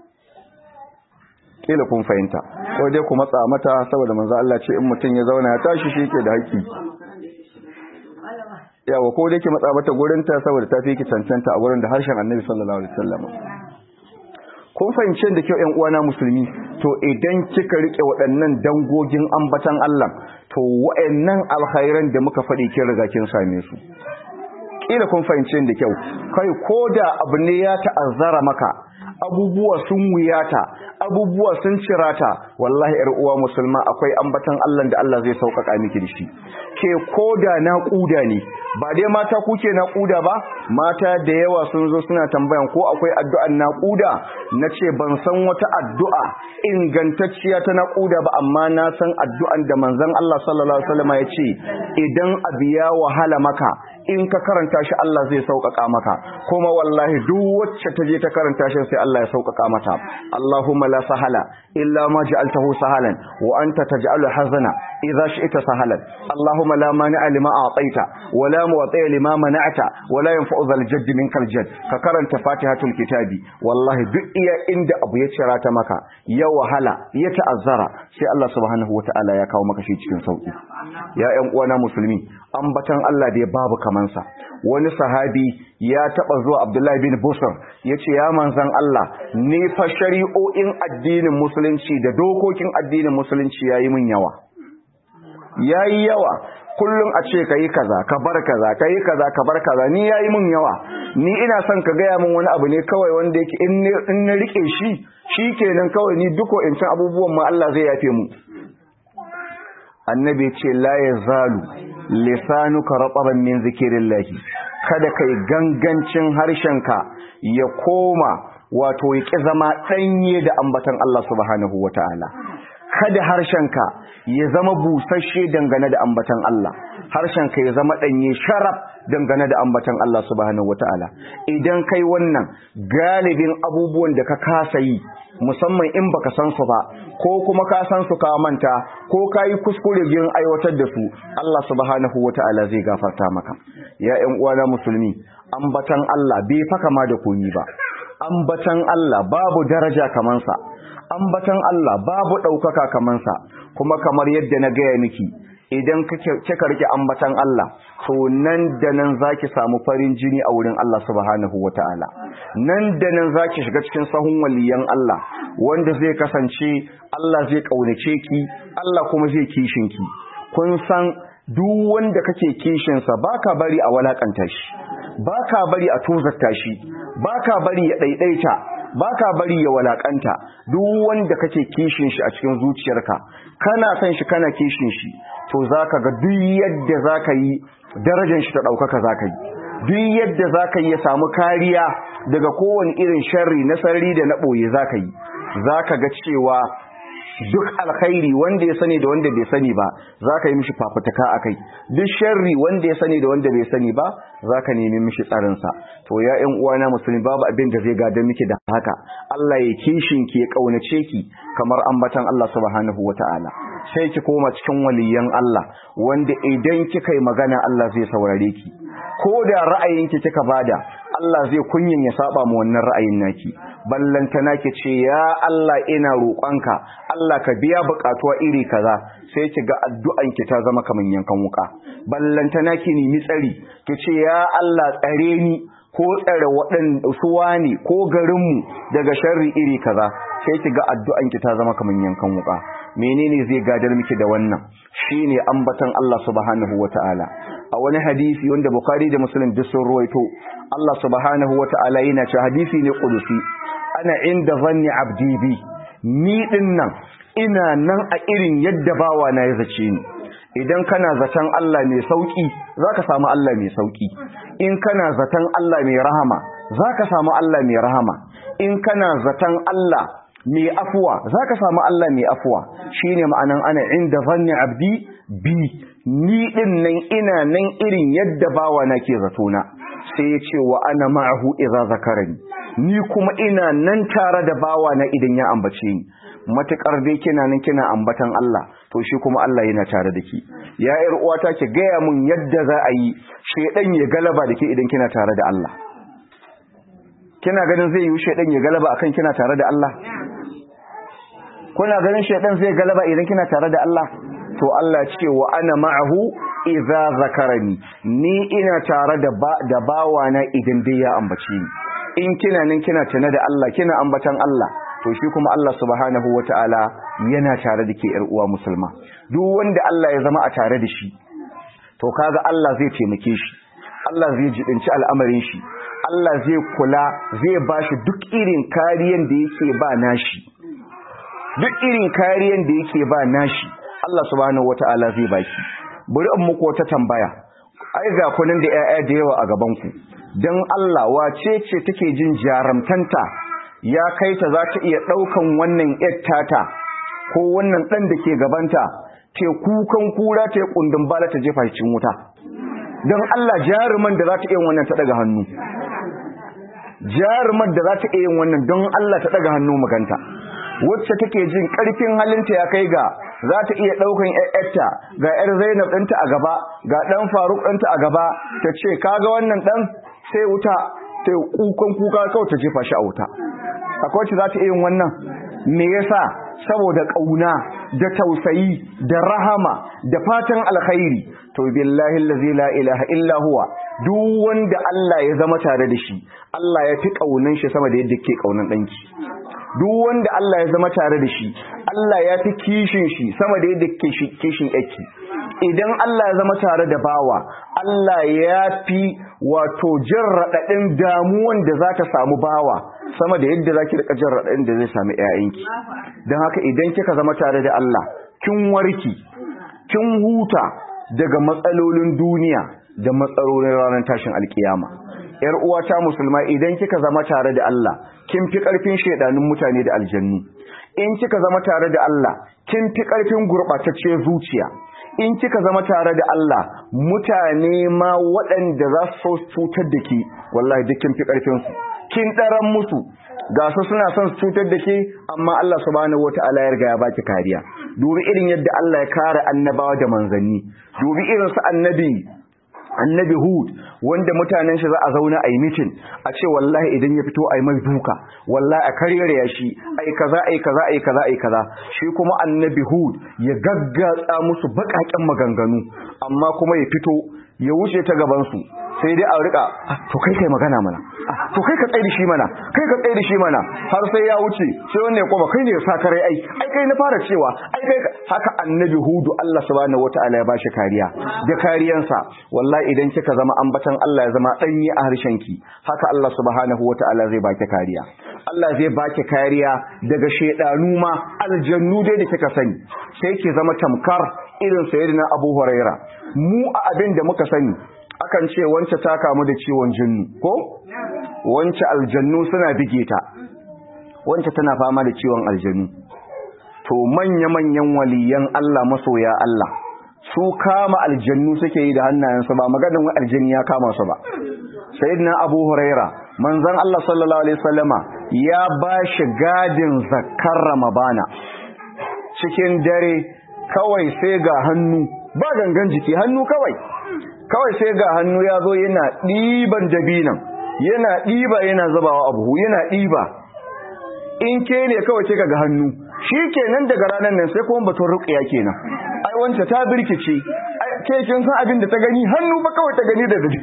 [SPEAKER 1] kila kun fahimta ko dai ku matsa mata saboda manzo Allah ce in mutum ya zauna ya tashi shi ke da haƙƙi yawa ko dai ki matsa mata gurinta saboda ta fi ki cancanta a gurin da harshen Annabi sallallahu alaihi wasallam kun fahimce da kyau ƴan uwana musulmi to idan kika rike waɗannan dangogin ambatan Allah to waɗannan alkhairan da muka faɗi kin riga kin same su kila kun fahimce da kyau kai koda abu ne ya ta'azzara maka abubuwa sun wuyata abubuwa sun cirata wallahi ƴar uwa musulma akwai ambatan Allah da Allah zai sauƙaƙa miki da shi ke koda naƙuda ne ba dai mata kuke naƙuda ba mata da yawa sun zo suna tambayan ko akwai addu'an naƙuda na ce ban san wata addu'a ingantacciya ta naƙuda ba amma na san addu'an da manzon Allah sallallahu alaihi wasallam ya ce idan abu ya wahala maka in ka karanta shi Allah zai sauƙaƙa maka kuma wallahi duk wacce ta je ta karanta shi sai Allah ya sauƙaƙa mata Allahumma la sahala illa ma ja'altahu sahalan wa anta taj'alu hazana idza shi'ta sahalan Allahumma la mani'a lima a'taita wa la mu'tiya lima mana'ta wa la yanfa'u dhal jadd minkal jadd ka karanta Fatihatul kitabi wallahi duk iya inda abu ya cira ta maka ya wahala ya ta'azzara sai Allah subhanahu wata'ala ya kawo maka shi cikin sauki ya ƴan uwana musulmi ambatan Allah da ya babu kamansa wani sahabi ya taba zuwa Abdullahi bin Busr yace ya manzan Allah ne fa shari'o'in addinin musulunci da dokokin addinin musulunci yayi min yawa yayi yawa kullum a ce kai kaza ka bar kaza kai kaza ka bar kaza ni yayi min yawa ni ina son ka gaya min wani abu ne kawai wanda yake in na rike shi shikenan kawai ni duko in san abubuwan ma Allah zai yafe mu annabi ce la yazalu lisanuka rataban min zikirillahi kada kai gangancin harshenka ya koma wato ya ki zama danye da ambatan Allah subhanahu wataala kada harshenka ya zama busasshe dangane da ambatan Allah harshenka ya zama danye sharaf dangane da ambatan Allah subhanahu wataala idan kai wannan galibin abubuwan da ka kasa yi musamman in baka san su ba ko kuma ka san su ka manta ko ka yi kuskure yin aiwatar da su Allah subhanahu wata'ala zai gafarta maka ya ƴan uwana musulmi ambatan Allah bai fa kama da koyi ba ambatan Allah babu daraja kaman sa ambatan Allah babu ɗaukaka kaman sa kuma kamar yadda na gaya miki idan kika rike ambatan Allah to nan da nan zaki samu farin jini a wurin Allah subhanahu wataala nan da nan zaki shiga cikin sahun waliyan Allah wanda zai kasance Allah zai kaunace ki Allah kuma zai kishin ki kun san duk wanda kake kishin sa baka bari a walakanta shi baka bari a tozarta shi baka bari ya daidaita baka bari ya walakanta duk wanda kake kishin shi a cikin zuciyarka kana san shi kana kishin shi to zaka ga duk yadda zaka yi darajar shi ta daukaka zaka yi duk yadda zaka yi ya samu kariya daga kowane irin sharri na sarri da na boye zaka yi zaka ga cewa duk alkhairi wanda ya sani da wanda bai sani ba za ka yi mishi fafutuka a kai duk sharri wanda ya sani da wanda bai sani ba za ka nemi mishi tsarinsa to ya ƴan uwana musulmi babu abin da zai gadar miki da haka Allah ya kishin ki ya kaunace ki kamar ambatan Allah subhanahu wata'ala sai ki koma cikin waliyan Allah wanda idan kika yi magana Allah zai saurare ki ko da ra'ayinki kika bada Allah zai kunyin ya saba mu wannan ra'ayin naki ballantana ki ce ya Allah ina roƙonka Allah ka biya buƙatuwa iri kaza sai ki ga addu'an ki ta zama kaman yankan wuka ballantana ki nemi tsari ki ce ya Allah tsare ni ko tsare waɗanda suwa ne ko garinmu daga sharri iri kaza sai ki ga addu'an ki ta zama kaman yankan wuka menene zai gadar miki da wannan shine ambatan Allah subhanahu wataala a wani hadisi wanda Bukhari da Muslim duk sun ruwaito Allah subhanahu wataala yana cewa hadisi ne qudusi ana inda zanni abdi bi ni din nan ina nan a irin yadda bawa na ya zace ni idan kana zaton Allah mai sauki zaka samu Allah mai sauki in kana zaton Allah mai rahama zaka samu Allah mai rahama in kana zaton Allah mai afuwa zaka samu Allah mai afuwa shine ma'anan ana inda zanni abdi bi ni din nan ina nan irin yadda bawa na ke zato na sai ya ce wa ana ma'ahu idza zakarani ni kuma ina nan tare da bawa na idan ya ambace ni matukar dai kina nan kina ambatan Allah to shi kuma Allah yana tare da ki ya yar uwata ki gaya mun yadda za a yi shedan ya galaba da ke idan kina tare da Allah kina ganin zai yi shedan ya galaba akan kina tare da Allah kuna ganin shedan zai galaba idan kina tare da Allah to Allah ce wa ana ma'ahu idza zakarani ni ina tare da ba da bawana idan dai ya ambace ni in kina nan kina tana da Allah kina ambatan Allah to shi kuma Allah subhanahu wataala yana tare da ke yar uwa musulma duk wanda Allah ya zama a tare da shi to kaga Allah zai taimake shi Allah zai jibinci al'amarin shi Allah zai kula zai bashi duk irin kariyan da yake ba nashi duk irin kariyan da yake ba nashi Allah subhanahu wata'ala zai baki bari in muku wata tambaya ai ga kunin da 'ya'ya da yawa a gaban ku dan Allah wace ce take jin jaramtanta ya kai ta za ta iya daukan wannan tata ko wannan dan da ke gabanta te kukan kura te kundin bala ta jefa cikin wuta dan Allah jaruman da za ta iya wannan ta daga hannu jaruman da za ta iya yin wannan don Allah ta daga hannu maganta wacce take jin karfin halinta ya kai ga za ta iya ɗaukan ‘yar'yarta ga ‘yar Zainab ɗinta a gaba, ga ɗan Faruk ɗinta a gaba, ta ce, kaga wannan ɗan sai wuta, ta kukan kuka kawai ta jefa shi a wuta. Akwai wacce za ta iya yin wannan? Me yasa? Saboda ƙauna, da tausayi, da rahama, da fatan alkhairi. To, billahi allazi la ilaha illa huwa, duk wanda Allah ya zama tare da shi, Allah ya fi ƙaunan shi sama da yadda ke ƙaunan ɗanki. duk wanda Allah ya zama tare da shi Allah ya fi kishin shi sama da yadda kishin yake idan Allah ya zama tare da bawa Allah ya fi wato jin raɗaɗin damuwan da za ta samu bawa sama da yadda za ki riƙa jin raɗaɗin da zai sami ‘ya'yanki don haka idan kika zama tare da Allah kin warki kin huta daga matsalolin duniya da matsalolin ranar tashin alkiyama ‘yar uwata musulma idan kika zama tare da Allah kin fi ƙarfin shaidanun mutane da aljannu in kika zama tare da Allah kin fi ƙarfin gurɓatacciyar zuciya in kika zama tare da Allah mutane ma waɗanda za su cutar da ke wallahi duk kin fi ƙarfin su kin ɗaran musu ga su suna son su cutar da ke amma Allah subhanahu wata'ala ya riga ya baki kariya dubi irin yadda Allah ya kare annabawa da manzanni dubi irin su annabi annabi hud wanda mutanen shi za a zauna a yi mitin a ce wallahi idan ya fito a yi mai duka wallahi a karyar shi ai kaza ai kaza ai kaza ai kaza shi kuma annabi hud ya gaggatsa musu bakaken maganganu amma kuma ya fito ya wuce ta gaban su sai dai a rika to kai kai magana mana to kai ka tsaye da shi mana kai ka tsaye da shi mana har sai ya wuce sai wannan ya koma kai ne ya sa kare ai ai kai na fara cewa ai kai haka annabi hudu Allah subhanahu wataala ya bashi kariya da kariyansa wallahi idan kika zama ambatan Allah ya zama danyi a harshen ki haka Allah subhanahu wataala zai baki kariya Allah zai baki kariya daga shedanu ma aljannu dai da kika sani sai ki zama tamkar irin sayyidina Abu Huraira mu a abin da muka sani akan ce wance ta kamu da ciwon jinnu ko wance aljannu suna bige ta wance tana fama da ciwon aljannu to manya-manyan waliyan Allah masoya Allah su kama aljannu suke yi da hannayensu ba maganin wa aljanni ya kama su ba sayyidina abu huraira manzon Allah sallallahu alaihi wasallama ya ba shi gadin zakkar ramadana cikin dare kawai sai ga hannu ba gangan jiki hannu kawai kawai sai ga hannu ya zo yana ɗiban dabinan yana ɗiba yana zubawa abu yana ɗiba in ke ne kawai sai ga hannu shi kenan daga ranar nan sai kuma batun ruƙiya kenan ai wance ta birkice ai ke kin san abin da ta gani hannu ba kawai ta gani da dadi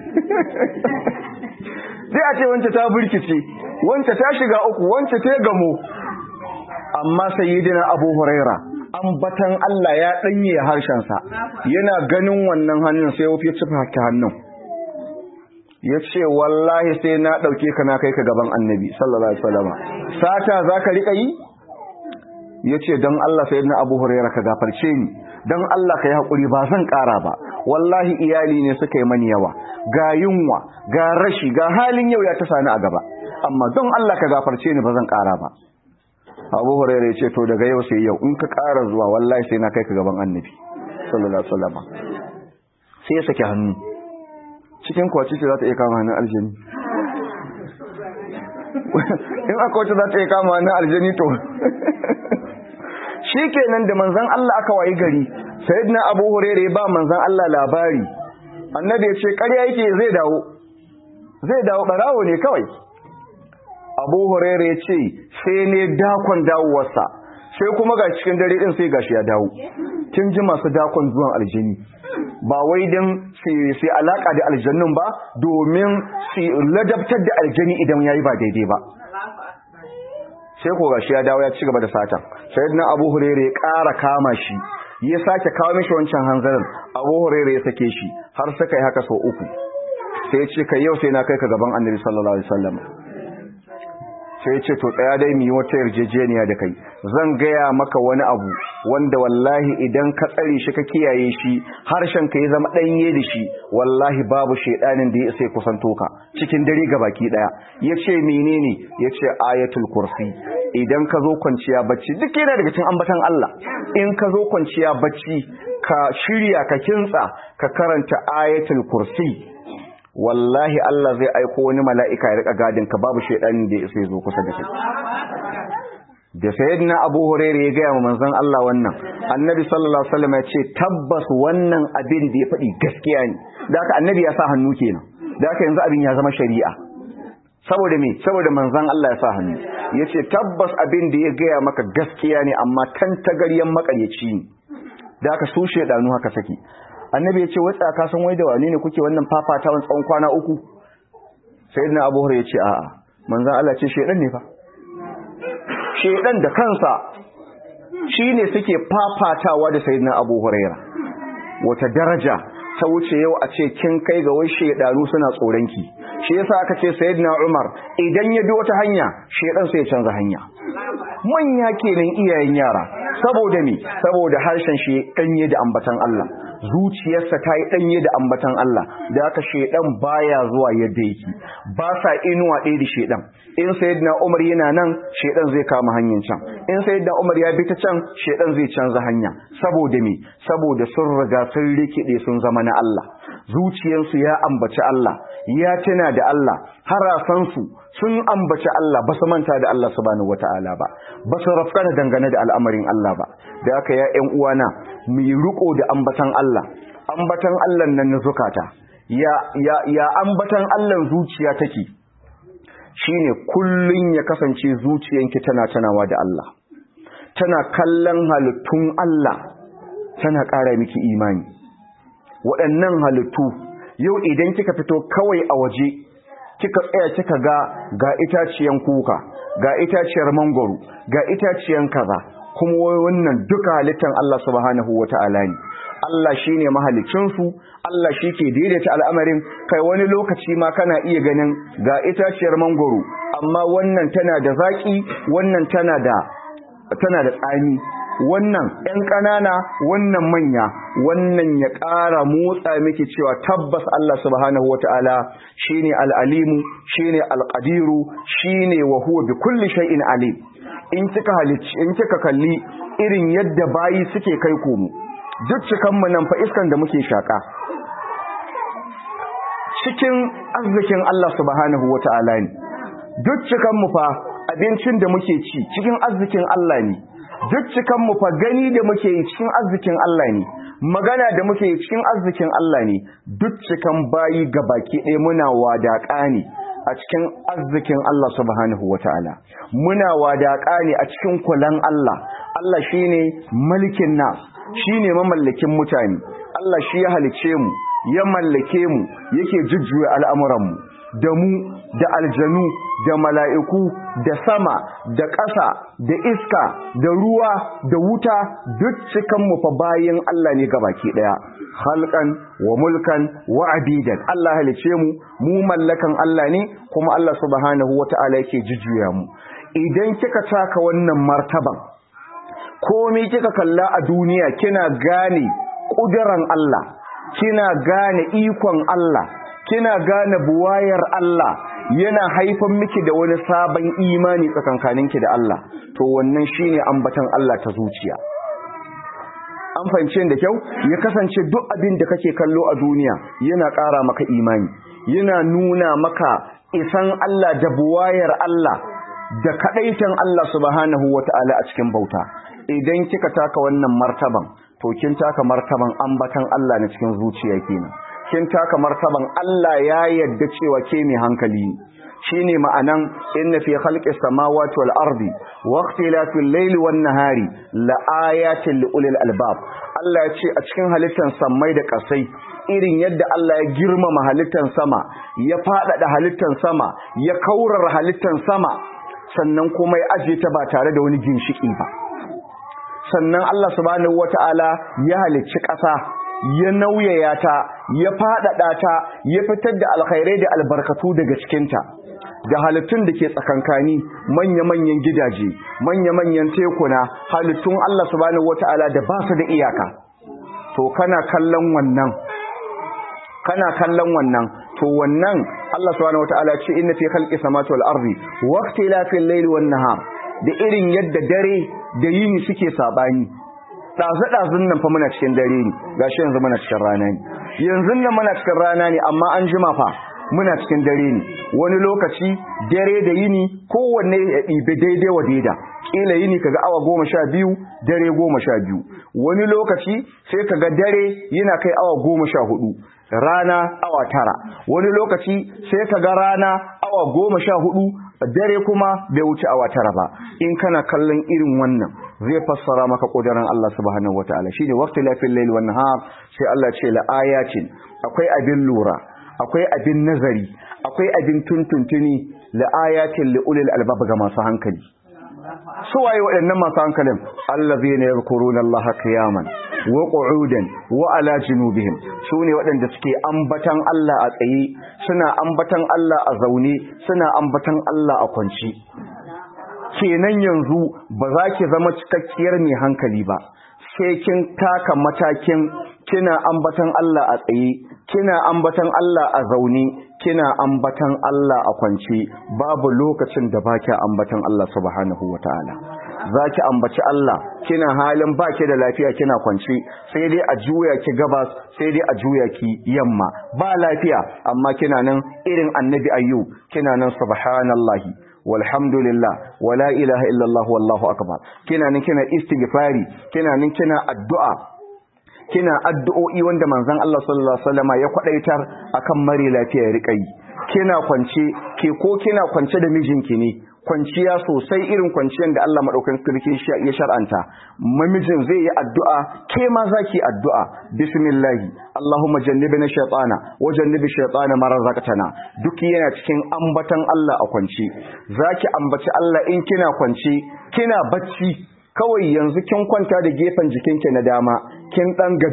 [SPEAKER 1] sai a ce wance ta birkice wance ta shiga uku wance ta gamo amma sayyidina abu huraira ambatan Allah ya danye harshensa yana ganin wannan hannun sai ya cifa ta hannun ya ce wallahi sai na ɗauke ka na kai ka gaban annabi sallallahu alaihi wasallam sata za ka riƙa yi ya ce don Allah sai na abu huraira ka gafarce ni don Allah ka yi haƙuri ba zan ƙara ba wallahi iyali ne suka yi mani yawa ga yunwa ga rashi ga halin yau ya ta sani a gaba amma don Allah ka gafarce ni ba zan ƙara ba abu huraira ya ce to daga yau sai yau in ka ƙara zuwa wallahi sai na kai ka gaban annabi sallallahu alaihi wasallam sai ya saki hannu cikin kwaci ce za ta iya kama hannun aljani in aka wacce za ta iya kama hannun aljani to shi kenan da manzan Allah aka wayi gari sayyidina abu hurere ba manzan Allah labari annabi ya ce ƙarya yake zai dawo zai dawo ɓarawo ne kawai abu hurere ya ce sai ne dakon dawowarsa sai kuma ga cikin dare ɗin sai gashi ya dawo kin ji masu dakon zuwan aljini ba wai don sai alaka da aljannun ba domin su ladabtar da aljani idan ya yi ba daidai ba sai ko gashi ya dawo ya ci gaba da satan sayyidina abu hurere ya ƙara kama shi ya sake kawo mishi wancan hanzarin abu hurere ya sake shi har suka yi haka sau uku sai ya ce kai yau sai na kai ka gaban annabi sallallahu alaihi wasallam sai ya ce to tsaya dai mu yi wata yarjejeniya da kai zan gaya maka wani abu wanda wallahi idan ka tsare shi ka kiyaye shi harshen ka ya zama ɗanye da shi wallahi babu shaidanin da ya sai kusanto ka cikin dare ga baki ɗaya ya ce menene ya ce ayatul kursi idan ka zo kwanciya bacci duk yana daga cikin ambatan Allah in ka zo kwanciya bacci ka shirya ka kintsa ka karanta ayatul kursi wallahi Allah zai aiko wani mala'ika ya rika gadin ka babu shaidanin da ya sai zo kusa da kai da sayyidina Abu Hurairah ya gaya wa manzon Allah wannan annabi sallallahu alaihi wasallam ya ce tabbas wannan abin da ya faɗi gaskiya ne da haka annabi ya sa hannu kenan da haka yanzu abin ya zama shari'a saboda me saboda manzon Allah ya sa hannu yace tabbas abin da ya gaya maka gaskiya ne amma tantagaryen makaryaci ne da haka su shedanu haka saki annabi ya ce wai ka san wai da wane ne kuke wannan fafatawan tsawon kwana uku sayyidina Abu Hurairah ya ce a'a manzon Allah ce shedan ne fa shedan da kansa shine suke fafatawa da sayyidina Abu Huraira wata daraja ta wuce yau a ce kin kai ga wai shedanu suna tsoronki shi yasa aka ce sayyidina Umar idan ya bi wata hanya shedan sai ya canza hanya manya kenan iyayen yara saboda me saboda harshen shi danye da ambatan Allah zuciyarsa ta yi danye da ambatan Allah da aka shedan baya zuwa yadda yake ba sa inuwa ɗaya da shedan in sayyidina Umar yana nan shedan zai kama hanyar can in sayyidina Umar ya bi ta can shedan zai canza hanya saboda me saboda sun riga sun rikide sun zama na Allah zuciyarsu ya ambaci Allah ya tuna da Allah harasansu sun ambaci Allah ba su manta da Allah subhanahu wataala ba ba su rafkana dangane da al'amarin Allah ba da aka ya ƴan uwana mu yi riko da ambatan Allah ambatan Allah nan na zukata ya ya ya ambatan Allah zuciya take shine kullun ya kasance zuciyanki tana tanawa da Allah tana kallon halittun Allah tana ƙara miki imani waɗannan halittu yau idan kika fito kawai a waje kika tsaya kika ga ga itaciyan kuka ga itaciyar mangoro ga itaciyan kaza kuma wannan duka halittan Allah subhanahu wata'ala ne Allah shine mahalicin su Allah shike daidaita al'amarin kai wani lokaci ma kana iya ganin ga itaciyar mangoro amma wannan tana da zaki wannan tana da tana da tsami wannan ƴan ƙanana wannan manya wannan ya ƙara motsa miki cewa tabbas Allah subhanahu wata'ala shine al-alimu shine al-qadiru shine wa huwa bi kulli shay'in alim in kika halicci in kika kalli irin yadda bayi suke kai komo duk cikan mu nan fa iskan da muke shaka cikin arzikin Allah subhanahu wata'ala ne duk cikan mu fa abincin da muke ci cikin arzikin Allah ne duk cikan mu fa gani da muke yi cikin arzikin Allah ne magana da muke yi cikin arzikin Allah ne duk cikan bayi baki ɗaya muna wadaƙa ne a cikin arzikin Allah subhanahu wata'ala muna wadaƙa ne a cikin kulan Allah Allah shine malikin nas shine mamallakin mutane Allah shi ya halice mu ya mallake mu yake jujjuya al'amuranmu da mu da aljanu da mala'iku da sama da ƙasa da iska da ruwa da wuta duk cikanmu fa bayan Allah ne baki ɗaya halkan wa mulkan wa abidan Allah halice mu mu mallakan Allah ne kuma Allah subhanahu wata'ala yake jujjuya mu idan kika taka wannan martaban komai kika kalla a duniya kina gane ƙuduran Allah kina gane ikon Allah kina gane buwayar Allah yana haifan miki da wani sabon imani tsakankaninki da Allah to wannan shine ambatan Allah ta zuciya an fahimce da kyau ya kasance duk abin da kake kallo a duniya yana ƙara maka imani yana nuna maka isan Allah da buwayar Allah da kadaitan Allah subhanahu wata'ala a cikin bauta idan kika taka wannan martaban to kin taka martaban ambatan Allah na cikin zuciya kenan kin taka martaban Allah ya yadda cewa ke mai hankali ne shine ma'anan inna fi khalqis samawati wal ardi wa ikhtilafil layli wan nahari la ayatin li ulil albab Allah ya ce a cikin halittar sammai da kasai irin yadda Allah ya girmama halittar sama ya fadada halittar sama ya kaurara halittar sama sannan kuma ya aje ta ba tare da wani ginshiki ba sannan Allah subhanahu wata'ala ya halicci ƙasa ya nauyaya ta ya faɗaɗa ta ya fitar da alkhairai da albarkatu daga cikinta da halittun da ke tsakankani manya-manyan gidaje manya-manyan tekuna halittun Allah subhanahu wata'ala da ba su da iyaka to kana kallon wannan kana kallon wannan to wannan Allah subhanahu wata'ala ce inna fi khalqi samawati wal ardi wa ikhtilafil layli wan nahar da irin yadda dare da yini suke sabani ɗazu-ɗazun nan fa muna cikin dare ne gashi yanzu muna cikin rana ne yanzu nan muna cikin rana ne amma an jima fa muna cikin dare ne wani lokaci dare da yini kowanne ya ɗibi daidai wa daida ƙila yini kaga awa goma sha biyu dare goma sha biyu wani lokaci sai kaga dare yana kai awa goma sha hudu rana awa tara wani lokaci sai kaga rana awa goma sha hudu dare kuma bai wuce awa tara ba in kana kallon irin wannan zai fassara maka kudirin Allah subhanahu wataala shine waqti lafil layl wan nahar sai Allah ce la ayatin akwai abin lura akwai abin nazari akwai abin tuntuntuni la ayatin li ulil albab ga masu hankali su waye waɗannan masu hankalin allazina yadhkuruna Allah qiyaman wa qu'udan wa ala junubihim sune waɗanda suke ambatan Allah a tsaye suna ambatan Allah a zaune suna ambatan Allah a kwanci kenan yanzu ba za ki zama cikakkiyar mai hankali ba sai kin taka matakin kina ambatan Allah a tsaye kina ambatan Allah a zaune kina ambatan Allah a kwance babu lokacin da baki ambatan Allah subhanahu wataala zaki ambaci Allah kina halin baki da lafiya kina kwance sai dai a juya ki gabas sai dai a juya ki yamma ba lafiya amma kina nan irin annabi ayyub kina nan subhanallahi walhamdulillah wala ilaha illallah wallahu akbar kina nan kina istighfari kina nan kina addu'a kina addu'o'i wanda manzon Allah sallallahu alaihi wasallama ya kwadaitar akan mare lafiya ya rika yi kina kwance ke ko kina kwance da mijinki ne kwanciya sosai irin kwanciyar da Allah madaukakin sarki ya shar'anta mamijin zai yi addu'a ke ma zaki addu'a bismillah Allahumma jannibna shaytana wa jannibi shaytana ma razaqtana duk yana cikin ambatan Allah a kwance zaki ambaci Allah in kina kwance kina bacci kawai yanzu kin kwanta da gefen jikinki na dama kin dan gaji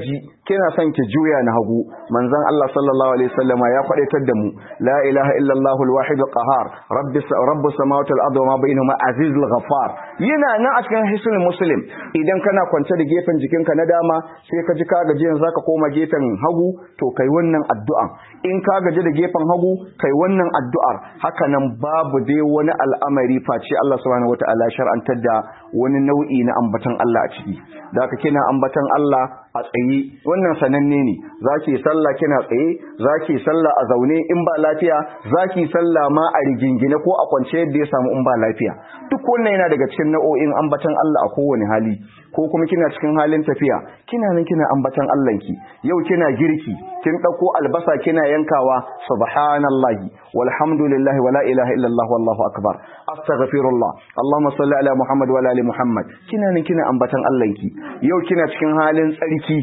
[SPEAKER 1] kina son ki juya na hagu manzon Allah sallallahu alaihi wasallam ya kwadaitar da mu la ilaha illallah alwahid alqahar rabbis rabbus samawati wal ardi wa ma bainahuma azizul ghaffar yana nan a cikin hisnul muslim idan kana kwance da gefen jikinka na dama sai ka ji ka gaji yanzu zaka koma gefen hagu to kai wannan addu'an in ka gaji da gefen hagu kai wannan addu'ar haka nan babu dai wani al'amari face Allah subhanahu wataala shar'antar da wani nau'i na ambatan Allah a ciki da haka kina ambatan Allah a tsaye wannan sananne ne zaki sallah kina tsaye zaki sallah a zaune in ba lafiya zaki sallah ma a rigingine ko a kwance yadda ya samu in ba lafiya duk wannan yana daga cikin nau'o'in ambatan Allah a kowane hali ko kuma kina cikin halin tafiya kina nan kina ambatan Allahnki yau kina girki kin dauko albasa kina yankawa subhanallahi walhamdulillahi wala ilaha illallah wallahu akbar astaghfirullah allahumma salli ala muhammad wa ala ali muhammad kina nan kina ambatan Allahnki yau kina cikin halin tsarki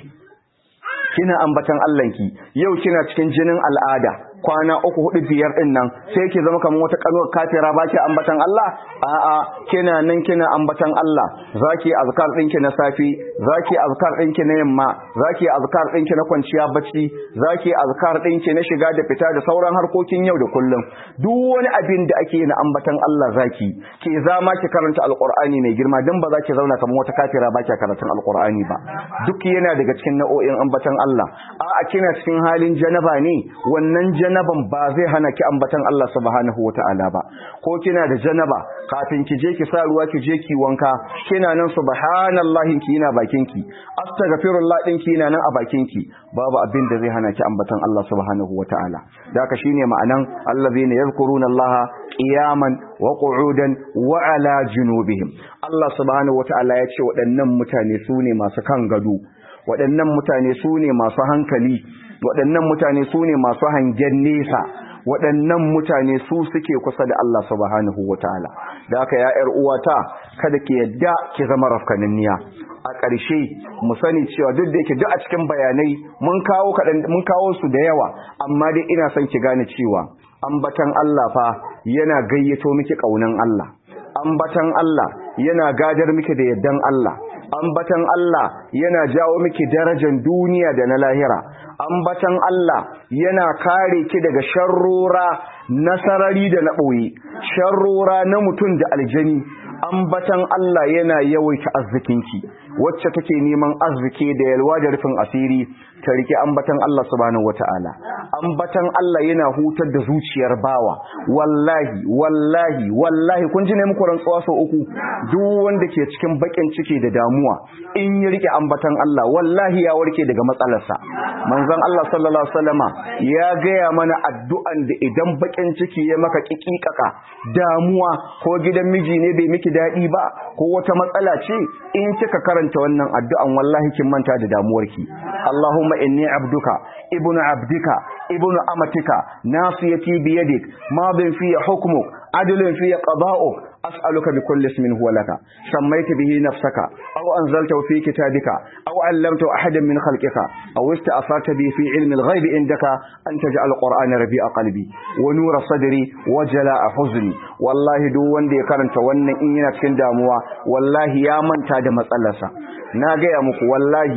[SPEAKER 1] kina ambatan Allahnki yau kina cikin jinin al'ada kwana uku hudu biyar din nan sai ki zama kamar wata kanuwar kafira ba ki ambatan Allah a'a kina nan kina ambatan Allah zaki azkar ɗinki na safi zaki azkar ɗinki na yamma zaki azkar ɗinki na kwanciya bacci zaki azkar ɗinki na shiga da fita da sauran harkokin yau da kullum duk wani abin da ake na ambatan Allah zaki ke zama ki karanta alqur'ani mai girma dan ba za ki zauna kamar wata kafira ba ki karatun alqur'ani ba duk yana daga cikin nau'o'in ambatan Allah a'a kina cikin halin janaba ne wannan janaban ba zai hana ki ambatan Allah subhanahu wata'ala ba ko kina da janaba kafin ki je ki sa ruwa ki je ki wanka kina nan subhanallahi ki yana bakin ki astaghfirullah din ki yana nan a bakin ki babu abin da zai hana ki ambatan Allah subhanahu wata'ala daka shine ma'anan allazina yadhkuruna Allah qiyaman wa qu'udan wa ala junubihim Allah subhanahu wata'ala ya ce waɗannan mutane su ne masu kan gado waɗannan mutane su ne masu hankali waɗannan mutane su ne masu hangen nesa waɗannan mutane su suke kusa da Allah subhanahu wataala da haka ya ƴar uwata kada ki yadda ki zama rafkaninniya a ƙarshe mu sani cewa duk da yake duk a cikin bayanai mun kawo kaɗan mun kawo su da yawa amma dai ina son ki gane cewa ambatan Allah fa yana gayyato miki ƙaunan Allah ambatan Allah yana gadar miki da yaddan Allah ambatan Allah yana jawo miki darajar duniya da na lahira ambatan Allah yana kare ki daga sharrora na sarari da na ɓoye sharrora na mutum da aljani ambatan Allah yana yawaita arzikinki wacce take neman arziki da yalwa da rufin asiri ta rike ambatan Allah subhanahu wataala ambatan Allah yana hutar da zuciyar bawa wallahi wallahi wallahi kun ji ne muku rantsuwa sau uku duk wanda ke cikin bakin ciki da damuwa in ya rike ambatan Allah wallahi ya warke daga matsalarsa manzon Allah sallallahu alaihi wasallama ya gaya mana addu'an da idan bakin ciki ya maka kikikaka damuwa ko gidan miji ne bai miki daɗi ba ko wata matsala ce in kika karanta wannan addu'an wallahi kin manta da damuwarki Allahumma inni abduka ibnu abdika ibnu amatika nasiyati biyadik madin fi hukmuk adlun fi qada'uk أسألك بكل اسم هو لك سميت به نفسك أو أنزلته في كتابك أو علمته أحدا من خلقك أو استأثرت به في علم الغيب عندك أن تجعل القرآن ربيع قلبي ونور صدري وجلاء حزني والله دو وندي كرنت ون إننا تكن داموا والله يا من تاد مسألة ناقي أمك والله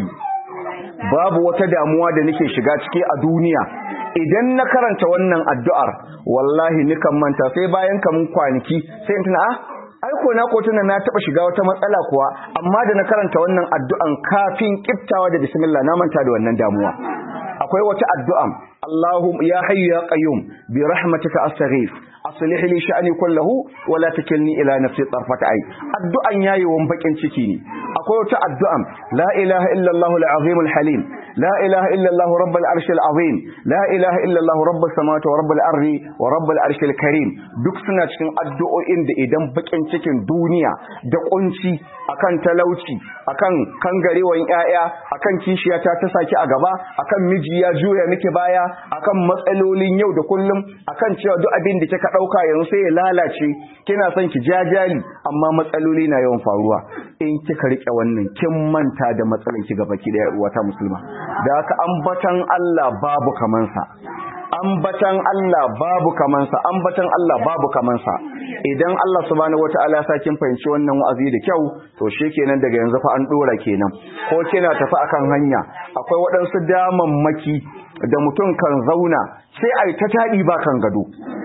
[SPEAKER 1] babu wata damuwa da nake shiga ciki a duniya idan na karanta wannan addu'ar wallahi nikan manta sai bayan kamun kwanaki sai in tuna ah aiko na ko tuna na taba shiga wata matsala kuwa amma da na karanta wannan addu'an kafin kiftawa da bismillah na manta da wannan damuwa akwai wata addu'an Allahum ya hayyu ya qayyum bi rahmatika astaghith aslih li sha'ni kullahu wa la takilni ila nafsi tarfat ay addu'an yayi wan bakin ciki ne akwai wata addu'an la ilaha illa Allah al-azim al-halim la ilaha illa Allah rabb al-arsh al-azim la ilaha illa Allah rabb as-samawati wa rabb al-ardi wa rabb al-arsh al-karim duk suna cikin addu'o'in da idan bakin cikin duniya da kunci akan talauci akan kangarewan yaya akan kishiyata ta saki a gaba akan miji ya juya miki baya akan matsalolin yau da kullum akan cewa duk abin da kika dauka yanzu sai ya lalace kina son ki jajali amma matsaloli na yawan faruwa in kika rike wannan kin manta da matsalan ki gaba ki da uwa ta musulma da haka ambatan Allah babu kaman sa ambatan Allah babu kamansa ambatan Allah babu kamansa idan Allah subhanahu wataala ya kin fahimci wannan wa'azi da kyau to shikenan daga yanzu fa an dora kenan ko kina tafi akan hanya akwai waɗansu damammaki da mutum kan zauna sai ai ta taɗi ba kan gado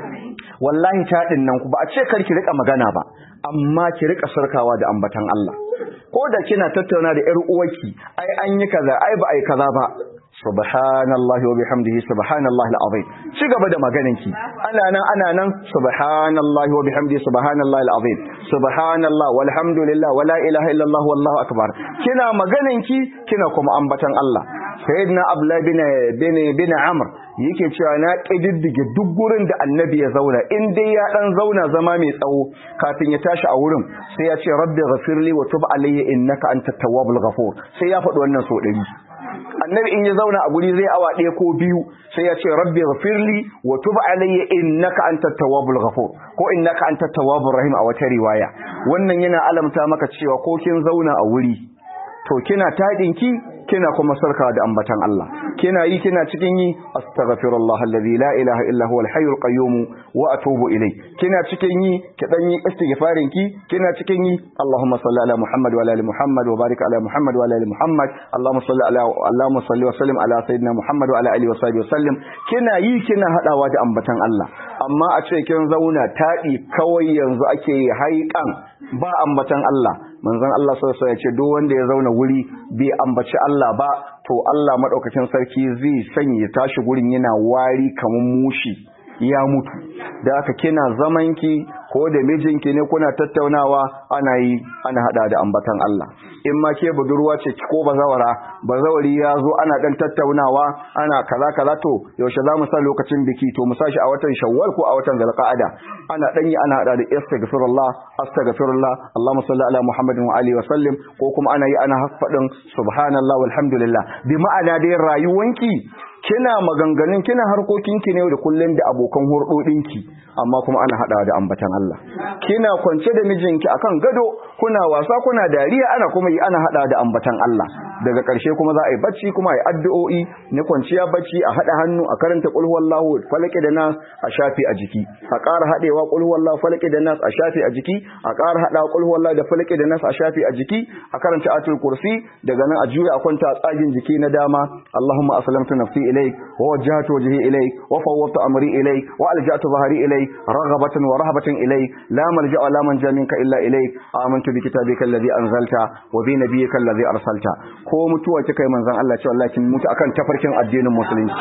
[SPEAKER 1] wallahi taɗin nan ku ba a ce kar ki rika magana ba amma ki rika sarkawa da ambatan Allah ko da kina tattauna da ƴar uwarki ai an yi kaza ai ba ai kaza ba subhanallahi wa bihamdihi subhanallahi alazim ci gaba da maganarki ana nan ana nan subhanallahi wa bihamdihi subhanallahi alazim subhanallah walhamdulillah wala ilaha illallah wallahu akbar kina maganarki kina kuma ambatan Allah sayyidina abdullah bin bin bin amr yake cewa na kididdige duk gurin da annabi ya zauna in dai ya dan zauna zama mai tsawo kafin ya tashi a wurin sai ya ce rabbi ghafirli wa tub alayya innaka antat tawwabul ghafur sai ya faɗi wannan so ɗari annabi in ya zauna a guri zai awa ɗaya ko biyu sai ya ce rabbi ghafirli wa tub alayya innaka antat tawwabul ghafur ko innaka antat tawwabur rahim a wata riwaya wannan yana alamta maka cewa ko kin zauna a wuri to kina taɗinki kina kuma sarka da ambatan Allah kina yi kina cikin yi astaghfirullah alladhi la ilaha illa huwal hayyul qayyum wa atubu ilay kina cikin yi ki dan yi istighfarin ki kina cikin yi Allahumma salli ala Muhammad wa ala ali Muhammad wa barik ala Muhammad wa ala ali Muhammad Allahumma salli ala Allahumma salli wa sallim ala sayyidina Muhammad wa ala alihi wa sahbihi wa sallim kina yi kina hadawa da ambatan Allah amma a ce kin zauna taɗi kawai yanzu ake haikan ba ambatan Allah manzon Allah sallallahu alaihi ya ce duk wanda ya zauna wuri bai ambaci Allah ba to Allah madaukakin sarki zai sanya tashi gurin yana wari kaman mushi ya mutu da aka kina zamanki ko da mijinki ne kuna tattaunawa ana yi ana hada da ambatan Allah in ma ke budurwa ce ko bazawara bazawari ya zo ana dan tattaunawa ana kaza kaza to yaushe za mu sa lokacin biki to mu sashi a watan shawwal ko a watan zulqa'ada ana dan yi ana hada da astaghfirullah astaghfirullah Allahumma salli ala Muhammadin wa alihi wa sallim ko kuma ana yi ana fadin subhanallah walhamdulillah bi ma'ana dai rayuwanki kina maganganun kina harkokinki ne da kullun da abokan hurdodinki amma kuma ana hada da ambatan Allah kina kwance da mijinki akan gado kuna wasa kuna dariya ana kuma yi ana hada da ambatan Allah daga ƙarshe kuma za a yi bacci kuma a yi addu'o'i na kwanciya bacci a hada hannu a karanta qul huwallahu falaki da nas a shafi a jiki a ƙara hadewa qul huwallahu falaki da nas a shafi a jiki a ƙara hada qul huwallahu da falaki da nas a shafi a jiki a karanta atul kursi daga nan a juya a kwanta a tsagin jiki na dama Allahumma aslamtu nafsi ilayk wa wajjahtu wajhi ilayk wa fawwadtu amri ilayk wa alja'tu dhahri ilayk raghabatan wa rahabatan ilayk la malja'a la manja minka illa ilayk amantu bi kitabika alladhi anzalta wa bi nabiyyika alladhi arsalta ko mutuwa kika yi manzon Allah cewa Allah kin mutu akan tafarkin addinin musulunci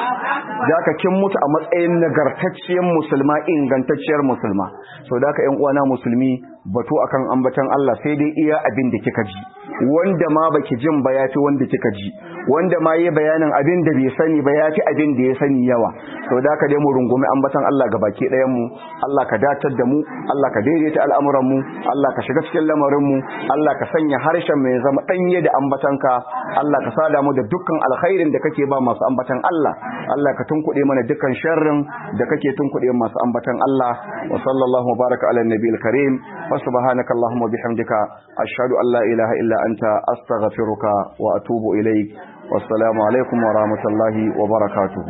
[SPEAKER 1] ka kin mutu a matsayin nagartacciyar musulma ingantacciyar musulma so da ka ƴan uwana musulmi batu akan ambatan Allah sai dai iya abin da kika ji wanda ma baki jin ba yafi wanda kika ji wanda ma yi bayanin abin da bai sani ba yafi abin da ya sani yawa so da ka dai mu rungumi ambatan Allah ga baki ɗayan mu Allah ka datar da mu Allah ka daidaita al'amuran mu Allah ka shiga cikin lamarin mu Allah ka sanya harshen mai zama danye da ambatanka Allah ka sada mu da dukkan alkhairin da kake ba masu ambatan Allah Allah ka tunkuɗe mana dukkan sharrin da kake tunkuɗe masu ambatan Allah wa sallallahu baraka ala nabiyil karim wa subhanaka allahumma bihamdika ashhadu an la ilaha illa anta astaghfiruka wa atubu ilaik wassalamu alaikum wa rahmatullahi wa barakatuh